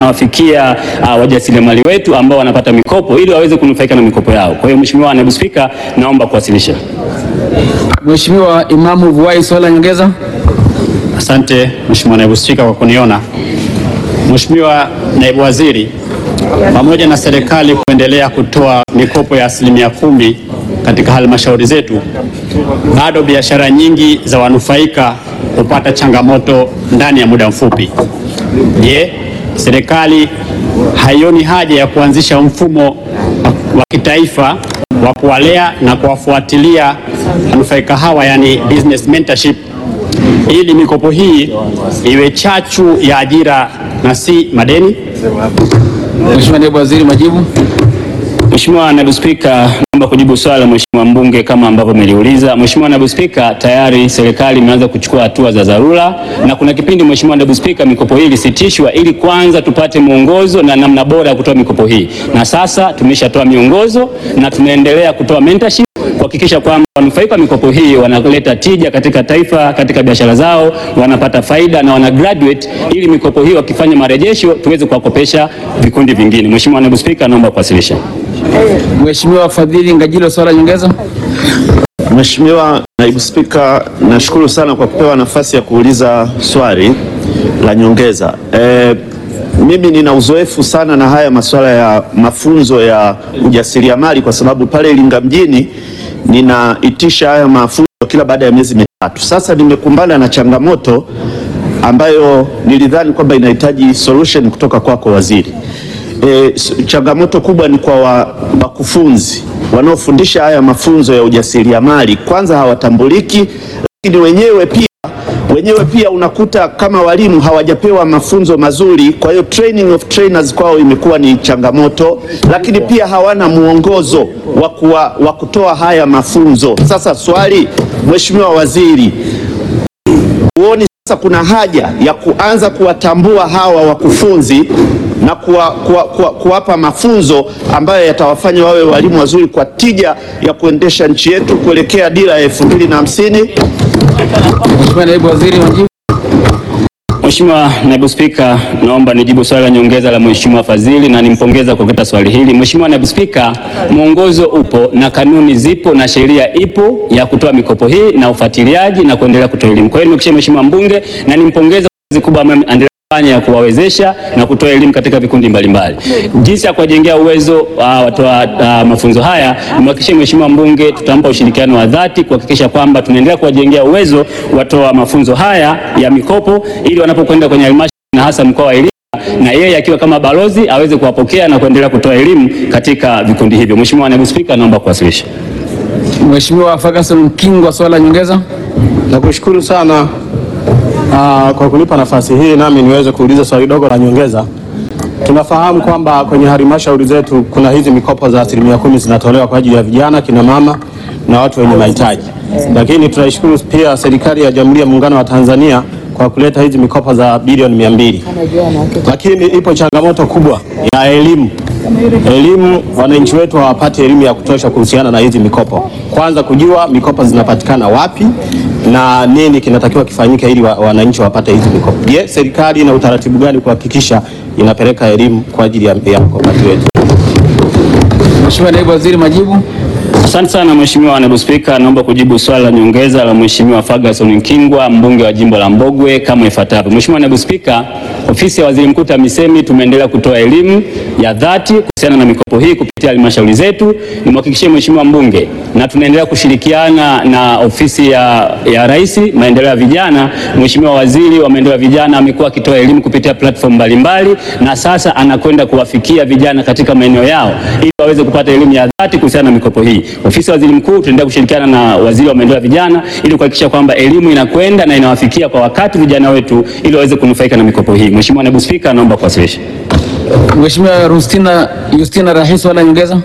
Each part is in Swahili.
inawafikia uh, wajasiriamali wetu ambao wanapata mikopo ili waweze kunufaika na mikopo yao. Kwa hiyo Mheshimiwa Naibu Spika, naomba kuwasilisha. Mheshimiwa Imamu Vuai, swali la nyongeza. Asante Mheshimiwa Naibu Spika kwa kuniona. Mheshimiwa Naibu Waziri, pamoja na serikali kuendelea kutoa mikopo ya asilimia kumi katika halmashauri zetu, bado biashara nyingi za wanufaika hupata changamoto ndani ya muda mfupi. Je, serikali haioni haja ya kuanzisha mfumo wa kitaifa wa kuwalea na kuwafuatilia wanufaika hawa, yani business mentorship ili mikopo hii iwe chachu ya ajira na si madeni? Mheshimiwa Naibu Waziri, majibu. Mheshimiwa Naibu Spika, naomba kujibu swali la Mheshimiwa mbunge kama ambavyo umeliuliza. Mheshimiwa Naibu Spika, tayari serikali imeanza kuchukua hatua za dharura na kuna kipindi Mheshimiwa Naibu Spika, mikopo hii ilisitishwa ili kwanza tupate mwongozo na namna bora ya kutoa mikopo hii, na sasa tumeshatoa miongozo na tunaendelea kutoa mentorship kuhakikisha kwamba wanufaika wa mikopo hii wanaleta tija katika taifa, katika biashara zao, wanapata faida na wana graduate, ili mikopo hii wakifanya marejesho tuweze kuwakopesha vikundi vingine. Mheshimiwa Naibu Spika, naomba kuwasilisha. Mheshimiwa Fadhili Ngajilo, swali la nyongeza. Mheshimiwa Naibu Spika, nashukuru sana kwa kupewa nafasi ya kuuliza swali la nyongeza. E, mimi nina uzoefu sana na haya masuala ya mafunzo ya ujasiriamali kwa sababu pale Iringa mjini ninaitisha haya mafunzo kila baada ya miezi mitatu. Sasa nimekumbana na changamoto ambayo nilidhani kwamba inahitaji solution kutoka kwako waziri. E, changamoto kubwa ni kwa wakufunzi wanaofundisha haya mafunzo ya ujasiriamali. Kwanza hawatambuliki, lakini wenyewe pia wenyewe pia unakuta kama walimu hawajapewa mafunzo mazuri, kwa hiyo training of trainers kwao imekuwa ni changamoto, lakini pia hawana mwongozo wa kutoa haya mafunzo. Sasa swali, Mheshimiwa Waziri, huoni sasa kuna haja ya kuanza kuwatambua hawa wakufunzi na kuwa, kuwa, kuwa, kuwapa mafunzo ambayo yatawafanya wawe walimu wazuri kwa tija ya kuendesha nchi yetu kuelekea dira ya elfu mbili na hamsini? Mheshimiwa Naibu Waziri, majibu. Mheshimiwa Naibu Spika, naomba nijibu swali la nyongeza la Mheshimiwa Fadhili na nimpongeza kwa kuleta swali hili. Mheshimiwa Naibu Spika, mwongozo upo na kanuni zipo na sheria ipo ya kutoa mikopo hii na ufuatiliaji na kuendelea kutoa elimu. Kwa hiyo nimekushia Mheshimiwa mbunge na nimpongeza kwa kazi kubwa ambayo anaendelea kufanya ya kuwawezesha na kutoa elimu katika vikundi mbalimbali. Jinsi ya kuwajengea uwezo uh, watoa uh, mafunzo haya, nimhakikishie Mheshimiwa mbunge tutampa ushirikiano wa dhati kuhakikisha kwamba tunaendelea kuwajengea uwezo watoa mafunzo haya ya mikopo ili wanapokwenda kwenye halmashauri na hasa mkoa wa Iringa na yeye akiwa kama balozi aweze kuwapokea na kuendelea kutoa elimu katika vikundi hivyo. Mheshimiwa Naibu Spika, naomba kuwasilisha. Mheshimiwa Ferguson Mkingwa, swali la nyongeza. Nakushukuru sana aa, kwa kunipa nafasi hii nami niweze kuuliza swali dogo la nyongeza. Tunafahamu kwamba kwenye halmashauri zetu kuna hizi mikopo za asilimia kumi zinatolewa kwa ajili ya vijana, kina mama na watu wenye mahitaji, lakini tunaishukuru pia serikali ya Jamhuri ya Muungano wa Tanzania kwa kuleta hizi mikopo za bilioni mia mbili, lakini ipo changamoto kubwa ya elimu. Elimu, wananchi wetu hawapati elimu ya kutosha kuhusiana na hizi mikopo. Kwanza kujua mikopo zinapatikana wapi na nini kinatakiwa kifanyike ili wa, wananchi wapate hizi mikopo. Je, serikali ina utaratibu gani kuhakikisha inapeleka elimu kwa ajili ya, ya mkopaji wetu? Mheshimiwa Naibu Waziri, majibu. Asante sana Mheshimiwa Naibu Spika, naomba kujibu swali la nyongeza la Mheshimiwa Ferguson Nkingwa, mbunge wa jimbo la Mbogwe kama ifuatavyo. Mheshimiwa Naibu Spika, ofisi ya Waziri Mkuu TAMISEMI tumeendelea kutoa elimu ya dhati kuhusiana na mikopo hii kupitia halmashauri zetu. Nimhakikishie Mheshimiwa mbunge na tunaendelea kushirikiana na ofisi ya, ya Rais maendeleo ya vijana. Mheshimiwa Waziri wa maendeleo ya vijana amekuwa akitoa elimu kupitia platform mbalimbali na sasa anakwenda kuwafikia vijana katika maeneo yao ili waweze kupata elimu ya dhati kuhusiana na mikopo hii. Ofisi ya Waziri Mkuu tunaendelea kushirikiana na Waziri wa maendeleo ya vijana ili kuhakikisha kwamba elimu inakwenda na inawafikia kwa wakati vijana wetu ili waweze kunufaika na mikopo hii. Mheshimiwa Naibu Spika, naomba kuwasilisha. Mheshimiwa Rustina Justina Rahis, swali la nyongeza.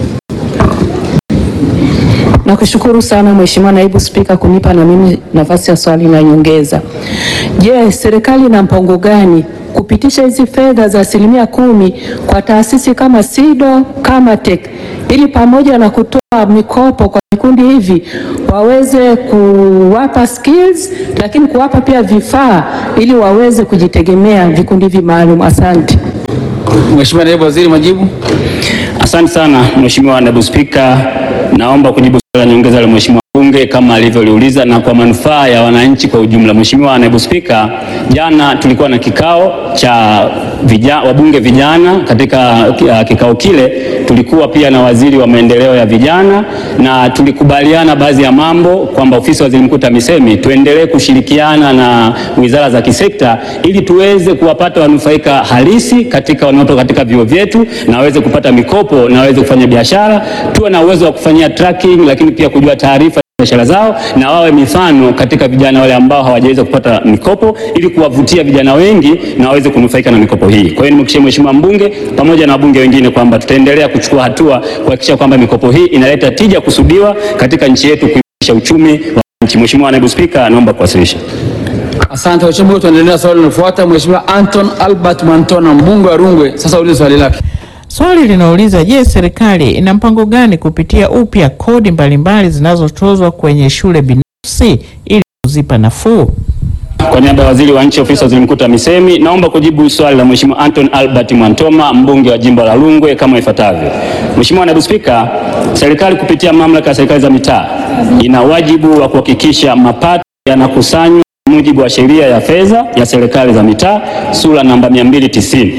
Nakushukuru sana Mheshimiwa Naibu Spika kunipa na mimi nafasi ya swali la nyongeza. Je, serikali ina mpango gani kupitisha hizi fedha za asilimia kumi kwa taasisi kama SIDO, kama TEC ili pamoja na kutoa mikopo kwa vikundi hivi waweze kuwapa skills, lakini kuwapa pia vifaa ili waweze kujitegemea vikundi hivi maalum. Asante. Mheshimiwa Naibu Waziri, majibu. Asante sana Mheshimiwa Naibu Spika, naomba kujibu swali la nyongeza la Mheshimiwa Bunge kama alivyoliuliza na kwa manufaa ya wananchi kwa ujumla. Mheshimiwa Naibu Spika, jana tulikuwa na kikao cha vija, wabunge vijana. Katika uh, kikao kile tulikuwa pia na waziri wa maendeleo ya vijana na tulikubaliana baadhi ya mambo kwamba ofisi ya waziri mkuu TAMISEMI tuendelee kushirikiana na wizara za kisekta ili tuweze kuwapata wanufaika halisi katika wanaotoka katika vyuo vyetu na waweze kupata mikopo na waweze kufanya biashara, tuwe na uwezo wa kufanyia tracking, lakini pia kujua taarifa biashara zao na wawe mifano katika vijana wale ambao hawajaweza kupata mikopo ili kuwavutia vijana wengi na waweze kunufaika na mikopo hii. Kwa hiyo nimhakikishie Mheshimiwa mbunge pamoja na wabunge wengine kwamba tutaendelea kuchukua hatua kuhakikisha kwamba mikopo hii inaleta tija kusudiwa katika nchi yetu kuimarisha uchumi wa nchi. Mheshimiwa Naibu Spika, naomba kuwasilisha. Asante Mheshimiwa, tuendelea na swali linalofuata. Mheshimiwa Anton Albert Mwantona, mbunge wa Rungwe, sasa ulize swali lake. Swali linauliza je, serikali ina mpango gani kupitia upya kodi mbalimbali zinazotozwa kwenye shule binafsi ili kuzipa nafuu? Kwa niaba ya waziri wa nchi ofisi ya waziri mkuu TAMISEMI, naomba kujibu swali la Mheshimiwa Anton Albert Mwantoma, mbunge wa jimbo la Rungwe kama ifuatavyo. Mheshimiwa Naibu Spika, serikali kupitia mamlaka ya serikali za mitaa ina wajibu wa kuhakikisha mapato yanakusanywa kwa mujibu wa sheria ya fedha ya serikali za mitaa sura namba 290.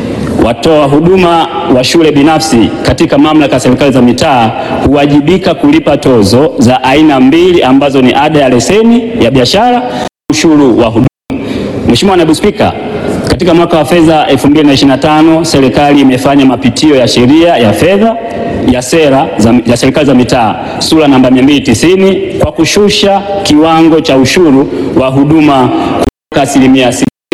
Watoa huduma wa shule binafsi katika mamlaka ya serikali za mitaa huwajibika kulipa tozo za aina mbili ambazo ni ada ya leseni ya biashara na ushuru wa huduma. Mheshimiwa Naibu Spika, katika mwaka wa fedha 2025 serikali imefanya mapitio ya sheria ya fedha ya sera za, ya serikali za mitaa sura namba 290 kwa kushusha kiwango cha ushuru wa huduma kutoka asilimia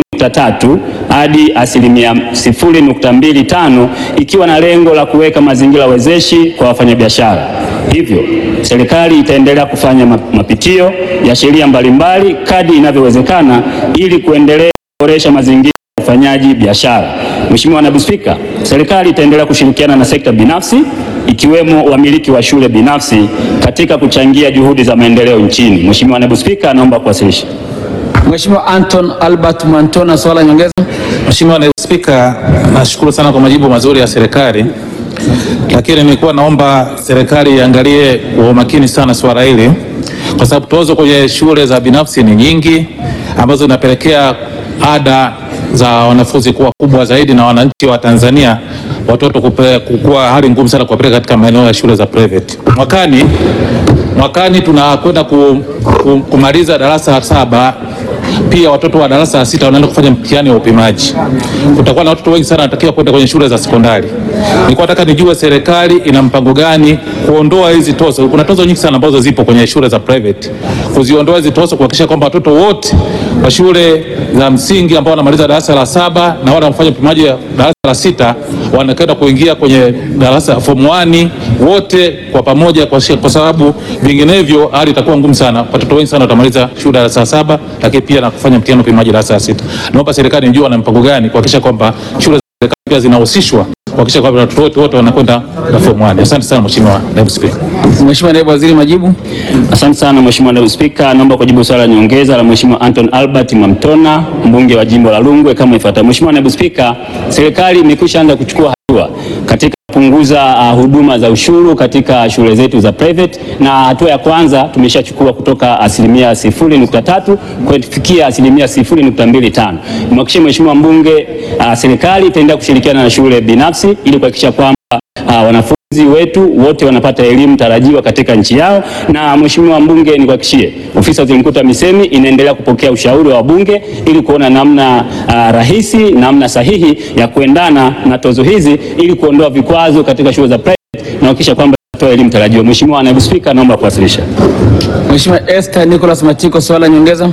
tatu hadi asilimia sifuri nukta mbili tano ikiwa na lengo la kuweka mazingira wezeshi kwa wafanyabiashara. Hivyo serikali itaendelea kufanya mapitio ya sheria mbalimbali kadri inavyowezekana ili kuendelea kuboresha mazingira ya ufanyaji biashara. Mheshimiwa Naibu Spika, serikali itaendelea kushirikiana na sekta binafsi ikiwemo wamiliki wa shule binafsi katika kuchangia juhudi za maendeleo nchini. Mheshimiwa Naibu Spika, naomba kuwasilisha. Mheshimiwa Anton Albert Mwantona, swala la nyongeza. Mheshimiwa Naibu Spika, nashukuru sana kwa majibu mazuri ya serikali, lakini nilikuwa naomba serikali iangalie kwa umakini sana swala hili, kwa sababu tozo kwenye shule za binafsi ni nyingi ambazo zinapelekea ada za wanafunzi kuwa kubwa zaidi na wananchi wa Tanzania watoto kukua hali ngumu sana kuwapeleka katika maeneo ya shule za private. Mwakani, mwakani tunakwenda ku, ku, kumaliza darasa la saba pia watoto wa darasa la sita wanaenda kufanya mtihani wa upimaji. Kutakuwa na watoto wengi sana wanatakiwa kwenda kwenye shule za sekondari. Nilikuwa nataka nijue serikali ina mpango gani kuondoa hizi tozo. Kuna tozo nyingi sana ambazo zipo kwenye shule za private, kuziondoa hizi tozo, kuhakikisha kwamba watoto wote wa shule za msingi ambao wanamaliza darasa la saba na wale wanafanya upimaji wa darasa la sita wanakwenda kuingia kwenye darasa form 1 wote kwa pamoja, kwa, kwa sababu vinginevyo hali itakuwa ngumu sana. Watoto wengi sana watamaliza shule darasa la saba, lakini pia na kufanya mtihani upimaji darasa la sita. Naomba serikali nijue wana mpango gani kuhakikisha kwamba shule za serikali pia zinahusishwa kuhakikisha kwamba watoto wote wote wanakwenda na form 1. Asante sana Mheshimiwa Naibu Spika. Mheshimiwa Naibu Waziri, majibu. Asante sana Mheshimiwa Naibu Spika, naomba kujibu swali la nyongeza la Mheshimiwa Anton Albert Mwamtona, mbunge wa jimbo la Rungwe kama ifuatavyo. Mheshimiwa Naibu Spika, serikali imekwisha anza kuchukua hatua katika kupunguza uh, huduma za ushuru katika shule zetu za private, na hatua ya kwanza tumeshachukua kutoka asilimia sifuri nukta tatu kufikia asilimia sifuri nukta mbili tano. Nimhakikishie Mheshimiwa mbunge uh, serikali itaendelea kushirikiana na shule binafsi ili kuhakikisha kwamba uh, wanafunzi wetu wote wanapata elimu tarajiwa katika nchi yao. Na Mheshimiwa mbunge, nikuhakikishie ofisi ya waziri mkuu TAMISEMI inaendelea kupokea ushauri wa wabunge ili kuona namna uh, rahisi, namna sahihi ya kuendana na tozo hizi ili kuondoa vikwazo katika shule za private na kuhakikisha kwamba toa elimu tarajiwa. Mheshimiwa Naibu Spika, naomba kuwasilisha. Mheshimiwa Esther Nicholas Matiko, swala la nyongeza.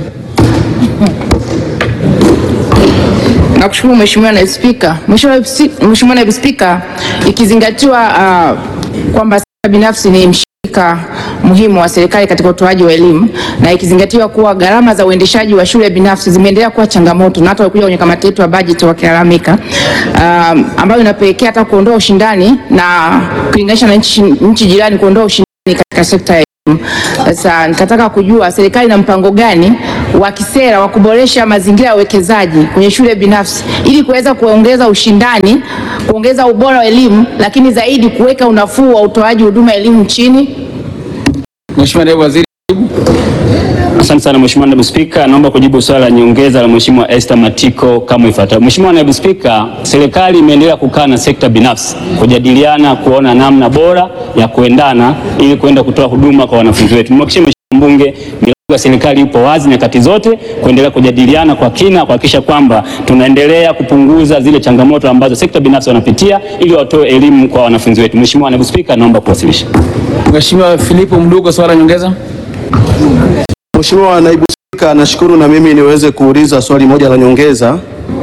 Nakushukuru Mheshimiwa Naibu Spika. Mheshimiwa Naibu Spika, ikizingatiwa uh, kwamba sekta binafsi ni ka muhimu wa serikali katika utoaji wa elimu na ikizingatiwa kuwa gharama za uendeshaji wa shule binafsi zimeendelea kuwa changamoto na hata walikuja kwenye kamati yetu ya bajeti wakilalamika, um, ambayo inapelekea hata kuondoa ushindani na kulinganisha na nchi, nchi jirani kuondoa ushindani katika sekta ya elimu. Sasa nikataka kujua serikali ina mpango gani wa kisera wa kuboresha mazingira ya uwekezaji kwenye shule binafsi ili kuweza kuongeza ushindani, kuongeza ubora wa elimu, lakini zaidi kuweka unafuu wa utoaji huduma ya elimu nchini. Mheshimiwa Naibu Waziri. Asante sana Mheshimiwa Naibu Spika, naomba kujibu swali la nyongeza la Mheshimiwa Esther Matiko kama ifuatavyo. Mheshimiwa Naibu Spika, serikali imeendelea kukaa na sekta binafsi kujadiliana kuona namna bora ya kuendana ili kuenda kutoa huduma kwa wanafunzi wetu. Nimhakikishie Mheshimiwa Mbunge milango ya serikali ipo wazi nyakati zote kuendelea kujadiliana kwa kina kuhakikisha kwamba tunaendelea kupunguza zile changamoto ambazo sekta binafsi wanapitia ili watoe elimu kwa wanafunzi wetu. Mheshimiwa Naibu Spika, naomba kuwasilisha. Mheshimiwa Filipo Mdugo, swali la nyongeza. Mheshimiwa Naibu Spika, nashukuru na mimi niweze kuuliza swali moja la nyongeza.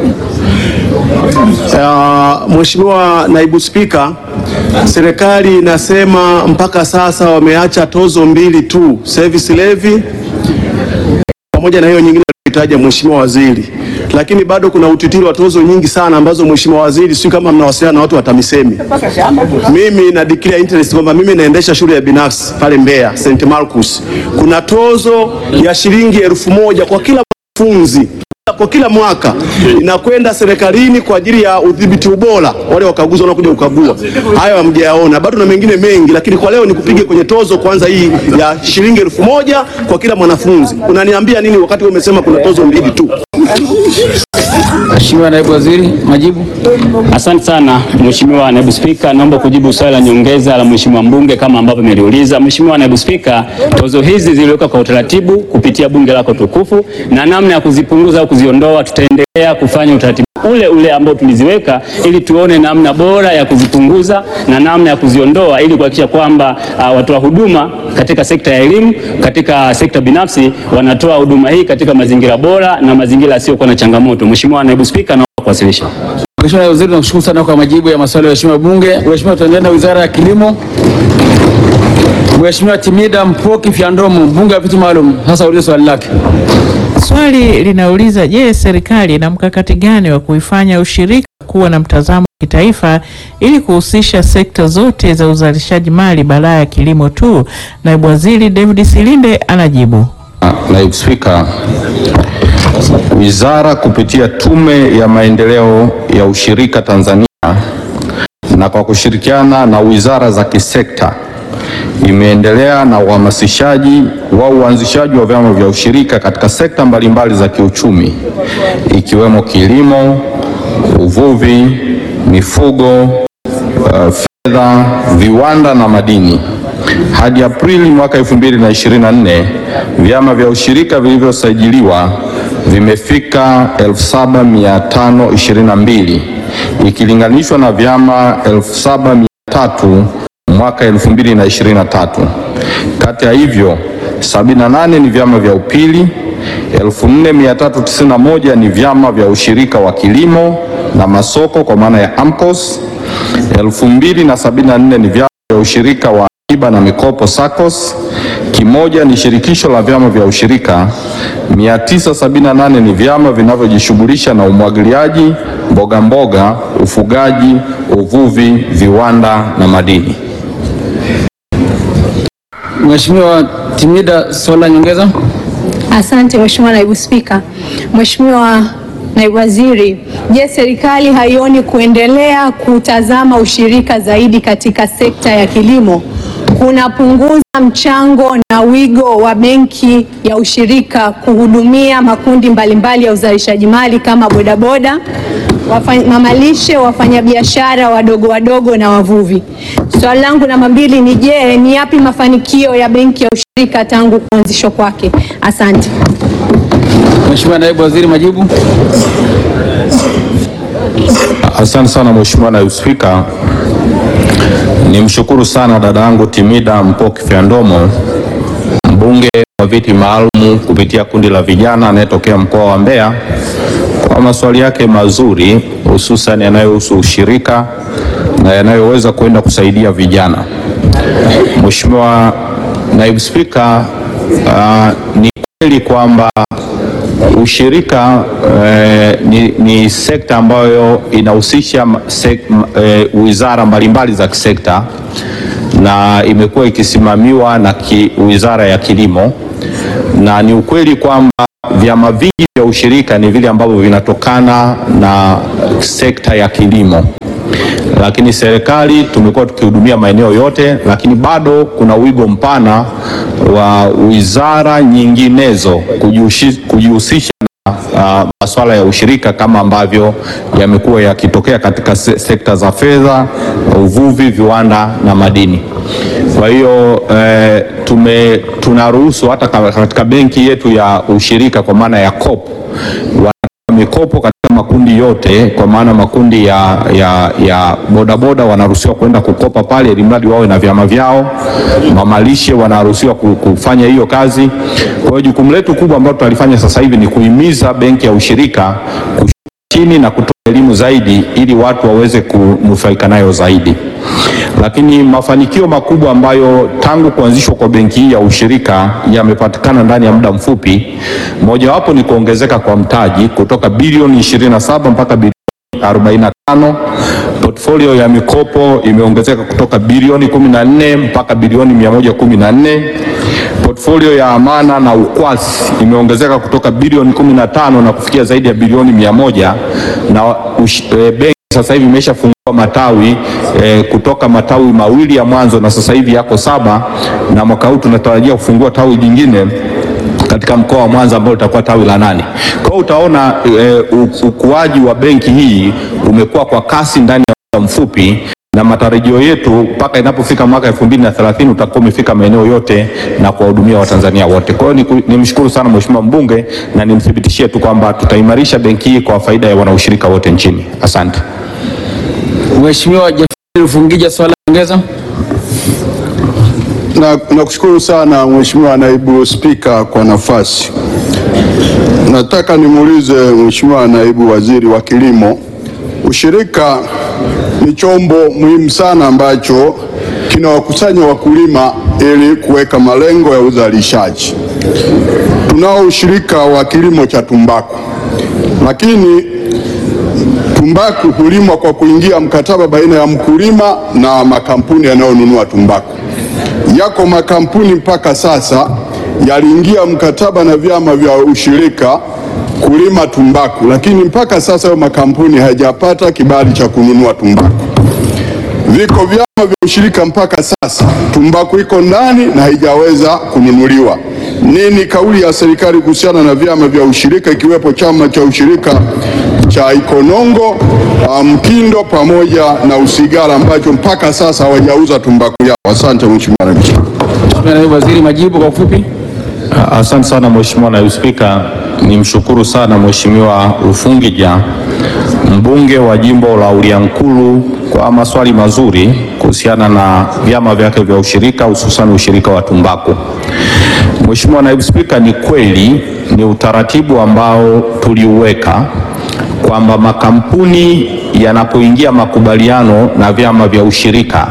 Uh, Mheshimiwa Naibu Spika, serikali inasema mpaka sasa wameacha tozo mbili tu, service levy pamoja na hiyo nyingine alitaja Mheshimiwa Waziri, lakini bado kuna utitiri wa tozo nyingi sana ambazo Mheshimiwa Waziri, sio kama mnawasiliana na watu wa TAMISEMI. Mimi na declare interest kwamba mimi naendesha shule ya binafsi pale Mbeya St. Marcus. Kuna tozo ya shilingi elfu moja kwa kila mwanafunzi kwa kila mwaka inakwenda serikalini kwa ajili ya udhibiti ubora, wale wakaguzi wanakuja kukagua. Hayo hamjayaona bado, na mengine mengi, lakini kwa leo nikupige kwenye tozo kwanza, hii ya shilingi elfu moja kwa kila mwanafunzi. Unaniambia nini wakati wewe umesema kuna tozo mbili tu? Mheshimiwa Naibu Waziri, majibu. Asante sana Mheshimiwa Naibu Spika, naomba kujibu swali la nyongeza la Mheshimiwa mbunge kama ambavyo ameliuliza. Mheshimiwa Naibu Spika, tozo hizi ziliwekwa kwa utaratibu kupitia bunge lako tukufu, na namna ya kuzipunguza au kuziondoa tutaendelea kufanya utaratibu ule ule ambao tuliziweka ili tuone namna bora ya kuzipunguza na namna ya kuziondoa ili kuhakikisha kwamba uh, watoa huduma katika sekta ya elimu, katika sekta binafsi wanatoa huduma hii katika mazingira bora na mazingira yasiyokuwa na changamoto. Mheshimiwa Naibu Spika, naomba kuwasilisha. Mheshimiwa Naibu Waziri, nakushukuru sana kwa majibu ya maswali ya Mheshimiwa Bunge. Mheshimiwa, tuendelee na Wizara ya Kilimo. Mheshimiwa Timida Mpoki Fyandomo, mbunge wa viti maalum, sasa ulize swali lake. Swali linauliza je, serikali ina mkakati gani wa kuifanya ushirika kuwa na mtazamo wa kitaifa ili kuhusisha sekta zote za uzalishaji mali badala ya kilimo tu? Naibu Waziri David Silinde anajibu. Naibu Spika, Wizara kupitia Tume ya Maendeleo ya Ushirika Tanzania na kwa kushirikiana na wizara za kisekta imeendelea na uhamasishaji wa uanzishaji wa vyama vya ushirika katika sekta mbalimbali za kiuchumi ikiwemo kilimo, uvuvi, mifugo, uh, fedha, viwanda na madini. Hadi Aprili mwaka 2024 vyama vya ushirika vilivyosajiliwa vimefika 7522 ikilinganishwa na vyama 7300 mwaka 2023. Kati ya hivyo 78 ni vyama vya upili, 4391 ni vyama vya ushirika wa kilimo na masoko kwa maana ya AMCOS, 2074 ni vyama vya ushirika wa akiba na mikopo SACCOS, kimoja ni shirikisho la vyama vya ushirika, 978 ni vyama vinavyojishughulisha na umwagiliaji, mboga mboga, ufugaji, uvuvi, viwanda na madini. Mheshimiwa Timida, swali la nyongeza. Asante Mheshimiwa Naibu Spika. Mheshimiwa Naibu Waziri, je, serikali haioni kuendelea kutazama ushirika zaidi katika sekta ya kilimo kunapunguza mchango na wigo wa benki ya ushirika kuhudumia makundi mbalimbali ya uzalishaji mali kama bodaboda, wafanya- mamalishe, wafanyabiashara wadogo wadogo na wavuvi. Swali langu namba mbili ni je, ni yapi mafanikio ya benki ya ushirika tangu kuanzishwa kwake? Asante. Mheshimiwa Naibu Waziri, majibu. Asante sana Mheshimiwa Naibu Spika. Nimshukuru sana dada yangu Timida Mpoki Fyandomo, mbunge wa viti maalum kupitia kundi la vijana anayetokea mkoa wa Mbeya kwa maswali yake mazuri hususan yanayohusu ushirika na yanayoweza kwenda kusaidia vijana. Mheshimiwa Naibu Spika, uh, ni kweli kwamba ushirika eh, ni, ni sekta ambayo inahusisha ma- sek, m- eh, wizara mbalimbali za kisekta na imekuwa ikisimamiwa na ki, Wizara ya Kilimo, na ni ukweli kwamba vyama vingi vya ushirika ni vile ambavyo vinatokana na sekta ya kilimo lakini serikali tumekuwa tukihudumia maeneo yote, lakini bado kuna wigo mpana wa wizara nyinginezo kujihushi- kujihusisha na uh, masuala ya ushirika kama ambavyo yamekuwa yakitokea katika se sekta za fedha, uvuvi, viwanda na madini. Kwa hiyo eh, tume tunaruhusu hata ka- katika benki yetu ya ushirika kwa maana ya COP wa mikopo katika makundi yote, kwa maana makundi ya, ya, ya bodaboda wanaruhusiwa kwenda kukopa pale, ili mradi wawe na vyama vyao. Mamalishe wanaruhusiwa ku- kufanya hiyo kazi. Kwa hiyo jukumu letu kubwa ambalo tunalifanya sasa hivi ni kuhimiza benki ya ushirika kushuka chini na kutoa elimu zaidi, ili watu waweze kunufaika nayo zaidi lakini mafanikio makubwa ambayo tangu kuanzishwa kwa benki hii ya ushirika yamepatikana ndani ya muda mfupi, mojawapo ni kuongezeka kwa mtaji kutoka bilioni 27 mpaka bilioni 45. Portfolio ya mikopo imeongezeka kutoka bilioni 14 mpaka bilioni 114. Portfolio ya amana na ukwasi imeongezeka kutoka bilioni 15 na kufikia zaidi ya bilioni 100 na ush, e, benki sasa hivi imeshafungua matawi e, kutoka matawi mawili ya mwanzo na sasa hivi yako saba, na mwaka huu tunatarajia kufungua tawi jingine katika mkoa wa Mwanza ambao litakuwa tawi la nane. Kwa hiyo utaona e, u- ukuaji wa benki hii umekuwa kwa kasi ndani ya muda mfupi na matarajio yetu mpaka inapofika mwaka elfu mbili na thelathini utakuwa umefika maeneo yote na kuwahudumia Watanzania wote. Kwa hiyo niku- nimshukuru sana Mheshimiwa mbunge na nimthibitishie tu kwamba tutaimarisha benki hii kwa faida ya wanaushirika wote nchini. Asante. Mheshimiwa Jafari Rufungija, swali la nyongeza. Na nakushukuru sana Mheshimiwa Naibu Spika kwa nafasi. Nataka nimuulize Mheshimiwa Naibu Waziri wa Kilimo, ushirika ni chombo muhimu sana ambacho kinawakusanya wakulima ili kuweka malengo ya uzalishaji. Tunao ushirika wa kilimo cha tumbaku, lakini tumbaku hulimwa kwa kuingia mkataba baina ya mkulima na makampuni yanayonunua tumbaku. Yako makampuni mpaka sasa yaliingia mkataba na vyama vya ushirika kulima tumbaku, lakini mpaka sasa hayo makampuni hayajapata kibali cha kununua tumbaku. Viko vyama vya ushirika mpaka sasa, tumbaku iko ndani na haijaweza kununuliwa. Nini kauli ya serikali kuhusiana na vyama vya ushirika ikiwepo chama cha ushirika cha Ikonongo, ah, Mkindo pamoja na Usigara ambacho mpaka sasa hawajauza tumbaku yao? Asante Mheshimiwa Naibu Spika. Mheshimiwa Naibu Waziri, majibu kwa ufupi. Asante sana Mheshimiwa Naibu Spika, nimshukuru sana Mheshimiwa Rufungija mbunge wa jimbo la Uliankuru kwa maswali mazuri kuhusiana na vyama vyake vya ushirika hususan ushirika wa tumbaku. Mheshimiwa Naibu Spika, ni kweli ni utaratibu ambao tuliuweka kwamba makampuni yanapoingia makubaliano na vyama vya ushirika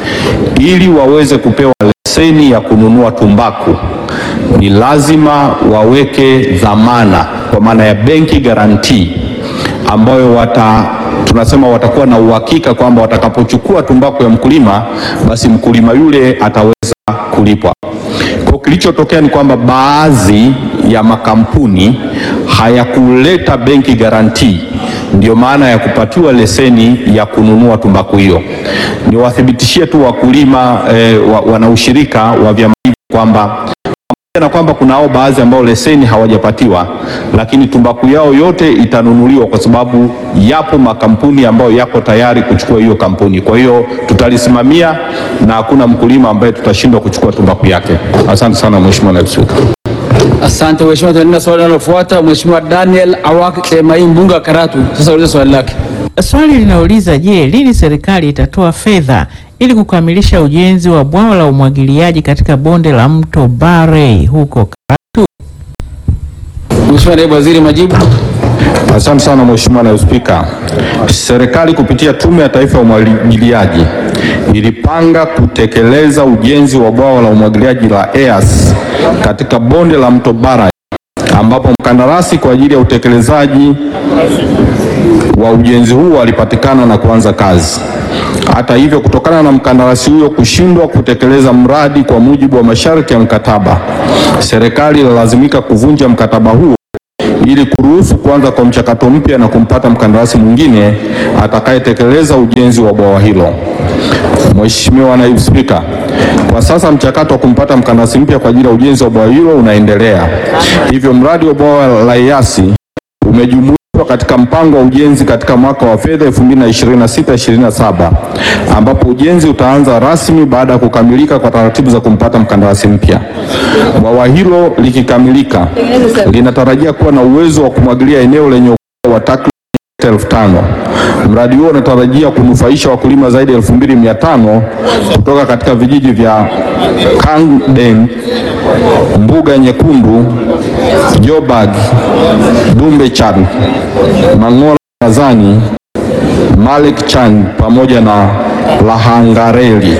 ili waweze kupewa leseni ya kununua tumbaku ni lazima waweke dhamana kwa maana ya benki guarantee ambayo wata tunasema watakuwa na uhakika kwamba watakapochukua tumbaku ya mkulima basi mkulima yule ataweza kulipwa. Kwa kilichotokea ni kwamba baadhi ya makampuni hayakuleta benki guarantee, ndio maana ya kupatiwa leseni ya kununua tumbaku hiyo. Niwathibitishie tu wakulima eh, wa, wanaushirika wa vyama hivi kwamba pamoja na kwamba kunao baadhi ambao leseni hawajapatiwa, lakini tumbaku yao yote itanunuliwa kwa sababu yapo makampuni ambayo yako tayari kuchukua hiyo kampuni. Kwa hiyo tutalisimamia na hakuna mkulima ambaye tutashindwa kuchukua tumbaku yake. Asante sana Mheshimiwa Naibu Spika. Asante Mheshimiwa, tunaenda swali linalofuata. Mheshimiwa Daniel Awak Chemai, mbunge wa Karatu, sasa ulize swali lake. Swali linauliza je, lini serikali itatoa fedha ili kukamilisha ujenzi wa bwawa la umwagiliaji katika bonde la mto Barey huko Karatu? Mheshimiwa Naibu Waziri, majibu. Asante sana Mheshimiwa Naibu Spika. Serikali kupitia Tume ya Taifa ya Umwagiliaji ilipanga kutekeleza ujenzi wa bwawa la umwagiliaji la EAS katika bonde la mto Bara ambapo mkandarasi kwa ajili ya utekelezaji wa ujenzi huo alipatikana na kuanza kazi. Hata hivyo, kutokana na mkandarasi huyo kushindwa kutekeleza mradi kwa mujibu wa masharti ya mkataba, serikali ililazimika kuvunja mkataba huo ili kuruhusu kuanza kwa mchakato mpya na kumpata mkandarasi mwingine atakayetekeleza ujenzi wa bwawa hilo. Mheshimiwa Naibu Spika, kwa sasa mchakato wa kumpata mkandarasi mpya kwa ajili ya ujenzi wa bwawa hilo unaendelea. Hivyo mradi wa bwawa la EAS umejumuishwa katika mpango wa ujenzi katika mwaka wa fedha 2026-2027 ambapo ujenzi utaanza rasmi baada ya kukamilika kwa taratibu za kumpata mkandarasi mpya. Bwawa hilo likikamilika linatarajia kuwa na uwezo wa kumwagilia eneo lenye ukubwa wa takriban elfu tano. Mradi huo unatarajia kunufaisha wakulima zaidi ya elfu mbili mia tano kutoka katika vijiji vya Kangden, Mbuga Nyekundu, Jobag, Dumbe Chan, Mang'ola Kazani, Malik Chan pamoja na Lahangareli.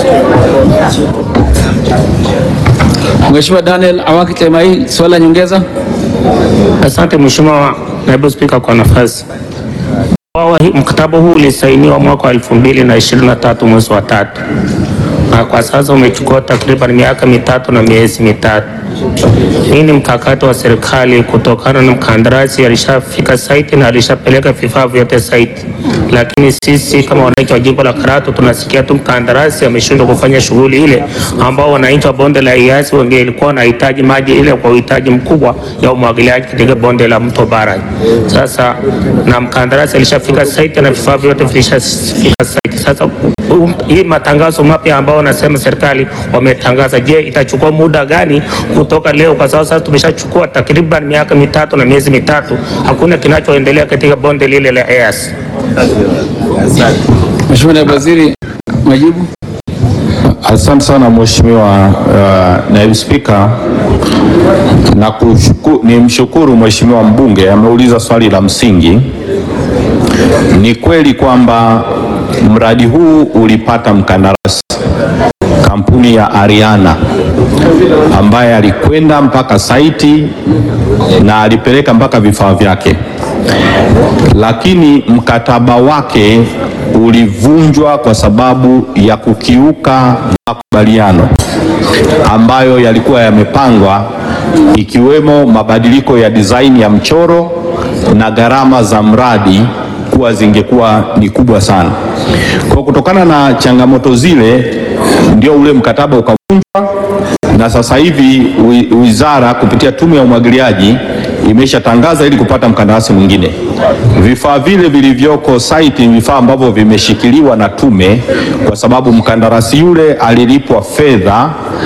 Mheshimiwa Daniel Awaki Temai, swali la nyongeza. Asante Mheshimiwa Naibu Spika kwa nafasi. Bwawa hii- Mkataba huu ulisainiwa mwaka wa elfu mbili na ishirini na tatu mwezi wa tatu na kwa sasa umechukua takriban miaka mitatu na miezi mitatu. Hii ni mkakati wa serikali kutokana na mkandarasi alishafika saiti na alishapeleka vifaa vyote saiti, lakini sisi kama wananchi wa jimbo la Karatu tunasikia tu mkandarasi ameshindwa kufanya shughuli ile ambao wananchi wa bonde la Eyasi wangelikuwa wanahitaji maji ile kwa uhitaji mkubwa ya umwagiliaji katika bonde la mto Bara. Sasa na mkandarasi alishafika saiti na vifaa vyote vilishafika saiti. Sasa um, hii matangazo mapya ambao wanasema serikali wametangaza, je, itachukua muda gani kutoka leo? Kwa sababu sasa tumeshachukua takriban miaka mitatu na miezi mitatu, hakuna kinachoendelea katika bonde lile la Eyasi. Mheshimiwa Naibu Waziri, majibu. Asante sana Mheshimiwa uh, Naibu Spika, na kushuku, ni mshukuru Mheshimiwa mbunge ameuliza swali la msingi. Ni kweli kwamba mradi huu ulipata mkandarasi kampuni ya Ariana ambaye alikwenda mpaka saiti na alipeleka mpaka vifaa vyake, lakini mkataba wake ulivunjwa kwa sababu ya kukiuka makubaliano ambayo yalikuwa yamepangwa, ikiwemo mabadiliko ya design ya mchoro na gharama za mradi kuwa zingekuwa ni kubwa sana. Kwa kutokana na changamoto zile, ndio ule mkataba ukavunjwa, na sasa hivi wi- wizara kupitia tume ya umwagiliaji imeshatangaza ili kupata mkandarasi mwingine. Vifaa vile vilivyoko site ni vifaa ambavyo vimeshikiliwa na tume, kwa sababu mkandarasi yule alilipwa fedha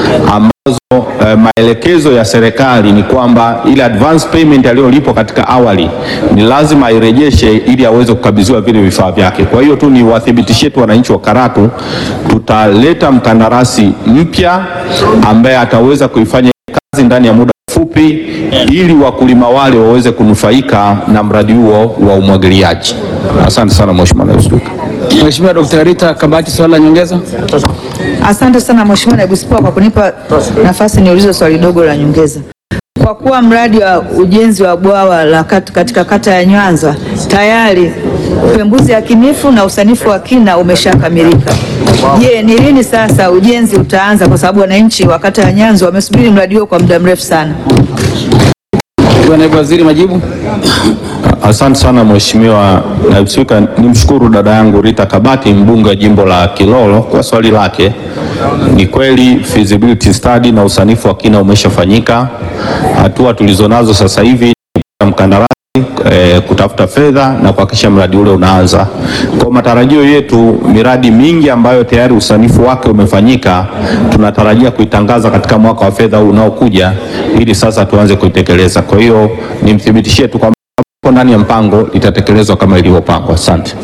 ambazo eh, maelekezo ya serikali ni kwamba ile advance payment aliyolipwa katika awali ni lazima airejeshe ili aweze kukabidhiwa vile vifaa vyake. Kwa hiyo tu ni wathibitishie tu wananchi wa Karatu, tutaleta mkandarasi mpya ambaye ataweza kuifanya kazi ndani ya muda mfupi ili wakulima wale waweze kunufaika na mradi huo wa umwagiliaji. Asante sana Mheshimiwa Naibu Spika. Mheshimiwa Dr. Rita Kabati, swali la nyongeza. Asante sana Mheshimiwa Naibu Spika kwa kunipa nafasi niulize swali dogo la nyongeza. Kwa kuwa mradi wa ujenzi wa bwawa la kat, katika kata ya Nyanza tayari upembuzi yakinifu na usanifu wa kina umeshakamilika. Je, ni lini sasa ujenzi utaanza? Kwa sababu wananchi wa kata ya Nyanza wamesubiri mradi huo kwa muda mrefu sana. Mheshimiwa Naibu Waziri, majibu. Asante sana Mheshimiwa Naibu Spika, nimshukuru dada yangu Rita Kabati mbunge wa jimbo la Kilolo kwa swali lake. Ni kweli feasibility study na usanifu wa kina umeshafanyika. Hatua tulizonazo sasa hivi ni kupata mkandarasi eh, kutafuta fedha na kuhakikisha mradi ule unaanza. Kwa matarajio yetu, miradi mingi ambayo tayari usanifu wake umefanyika tunatarajia kuitangaza katika mwaka wa fedha huu unaokuja, ili sasa tuanze kuitekeleza. Kwa hiyo nimthibitishie tu kwamba iko ndani ya mpango itatekelezwa kama ilivyopangwa. Asante.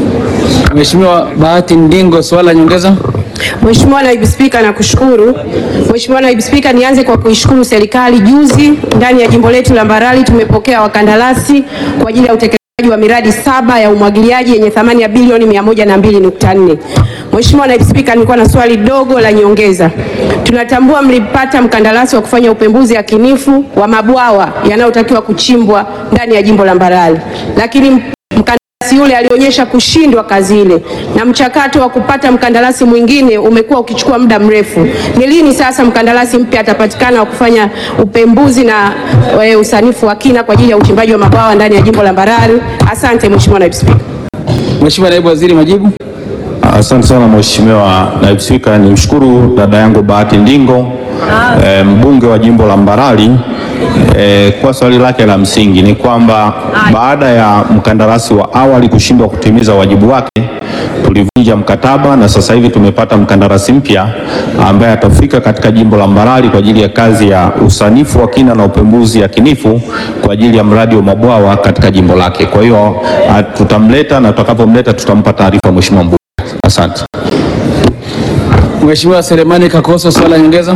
Mheshimiwa Bahati Ndingo, swali la nyongeza. Mheshimiwa Naibu Spika, nakushukuru. Mheshimiwa Naibu Spika, nianze kwa kuishukuru serikali. Juzi ndani ya jimbo letu la Mbarali tumepokea wakandarasi kwa ajili ya utekelezaji wa miradi saba ya umwagiliaji yenye thamani ya bilioni 102.4. Mheshimiwa Naibu Spika, nilikuwa na swali dogo la nyongeza. Tunatambua mlipata mkandarasi wa kufanya upembuzi yakinifu wa mabwawa yanayotakiwa kuchimbwa ndani ya jimbo la Mbarali, lakini mkandarasi yule alionyesha kushindwa kazi ile na mchakato wa kupata mkandarasi mwingine umekuwa ukichukua muda mrefu. Ni lini sasa mkandarasi mpya atapatikana wa kufanya upembuzi na e, usanifu wa kina kwa ajili ya uchimbaji wa mabwawa ndani ya jimbo la Mbarali? Asante Mheshimiwa Naibu Spika. Mheshimiwa Naibu Waziri, majibu. Asante sana Mheshimiwa Naibu Spika, nimshukuru dada yangu Bahati Ndingo e, mbunge wa jimbo la Mbarali e, kwa swali lake la msingi. Ni kwamba baada ya mkandarasi wa awali kushindwa kutimiza wajibu wake tulivunja mkataba na sasa hivi tumepata mkandarasi mpya ambaye atafika katika jimbo la Mbarali kwa ajili ya kazi ya usanifu wa kina na upembuzi yakinifu kwa ajili ya mradi wa mabwawa katika jimbo lake. Kwa hiyo a, tutamleta na tutakapomleta tutampa taarifa Mheshimiwa mbunge. Asante. Mheshimiwa Selemani Kakoso, swali la nyongeza.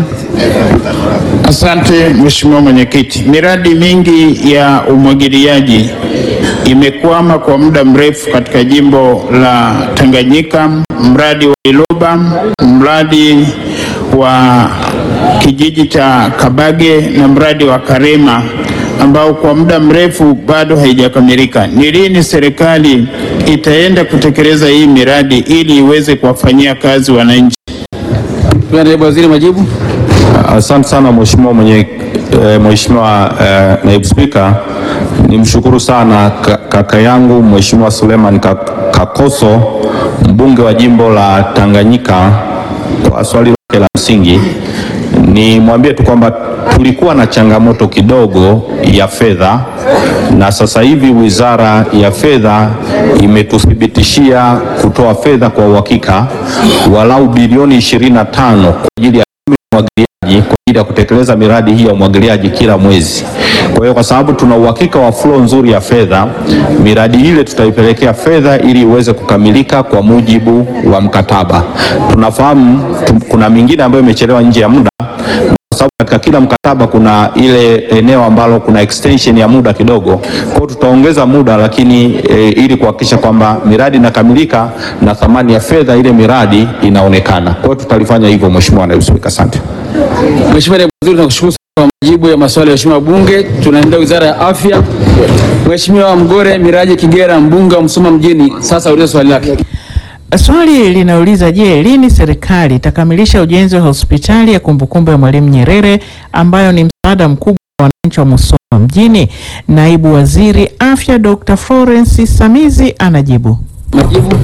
Asante Mheshimiwa Mwenyekiti. Miradi mingi ya umwagiliaji imekwama kwa muda mrefu katika jimbo la Tanganyika, mradi wa Iloba, mradi wa kijiji cha Kabage na mradi wa Karema ambao kwa muda mrefu bado haijakamilika. Ni lini serikali itaenda kutekeleza hii miradi ili iweze kuwafanyia kazi wananchi? Naibu Waziri, majibu. Asante sana Mheshimiwa mwenye eh, Mheshimiwa eh, Naibu Spika, nimshukuru sana ka- kaka yangu Mheshimiwa Suleiman Ka- Kakoso mbunge wa jimbo la Tanganyika kwa swali lake la msingi. Nimwambie tu kwamba tulikuwa na changamoto kidogo ya fedha na sasa hivi Wizara ya Fedha imetuthibitishia kutoa fedha kwa uhakika walau bilioni 25 kwa ajili ya umwagiliaji kwa ajili ya kutekeleza miradi hii ya umwagiliaji kila mwezi. Kwa hiyo kwa sababu tuna uhakika wa flow nzuri ya fedha, miradi ile tutaipelekea fedha ili iweze kukamilika kwa mujibu wa mkataba. Tunafahamu tu, kuna mingine ambayo imechelewa nje ya muda kwa sababu katika kila mkataba kuna ile eneo ambalo kuna extension ya muda kidogo. Kwa hiyo tutaongeza muda lakini e, ili kuhakikisha kwamba miradi inakamilika na thamani ya fedha ile miradi inaonekana. Kwa hiyo tutalifanya hivyo Mheshimiwa Naibu Spika, asante. Mheshimiwa Naibu Waziri, tunakushukuru sana kwa majibu ya maswali ya Mheshimiwa Bunge. Tunaendelea Wizara ya Afya. Mheshimiwa Mgore Miraji Kigera, mbunge wa Msoma mjini, sasa ulize swali lake. Swali linauliza je, lini serikali itakamilisha ujenzi wa hospitali ya kumbukumbu ya Mwalimu Nyerere ambayo ni msaada mkubwa wa wananchi wa Musoma mjini? Naibu Waziri Afya Dr. Florence Samizi anajibu. Majibu.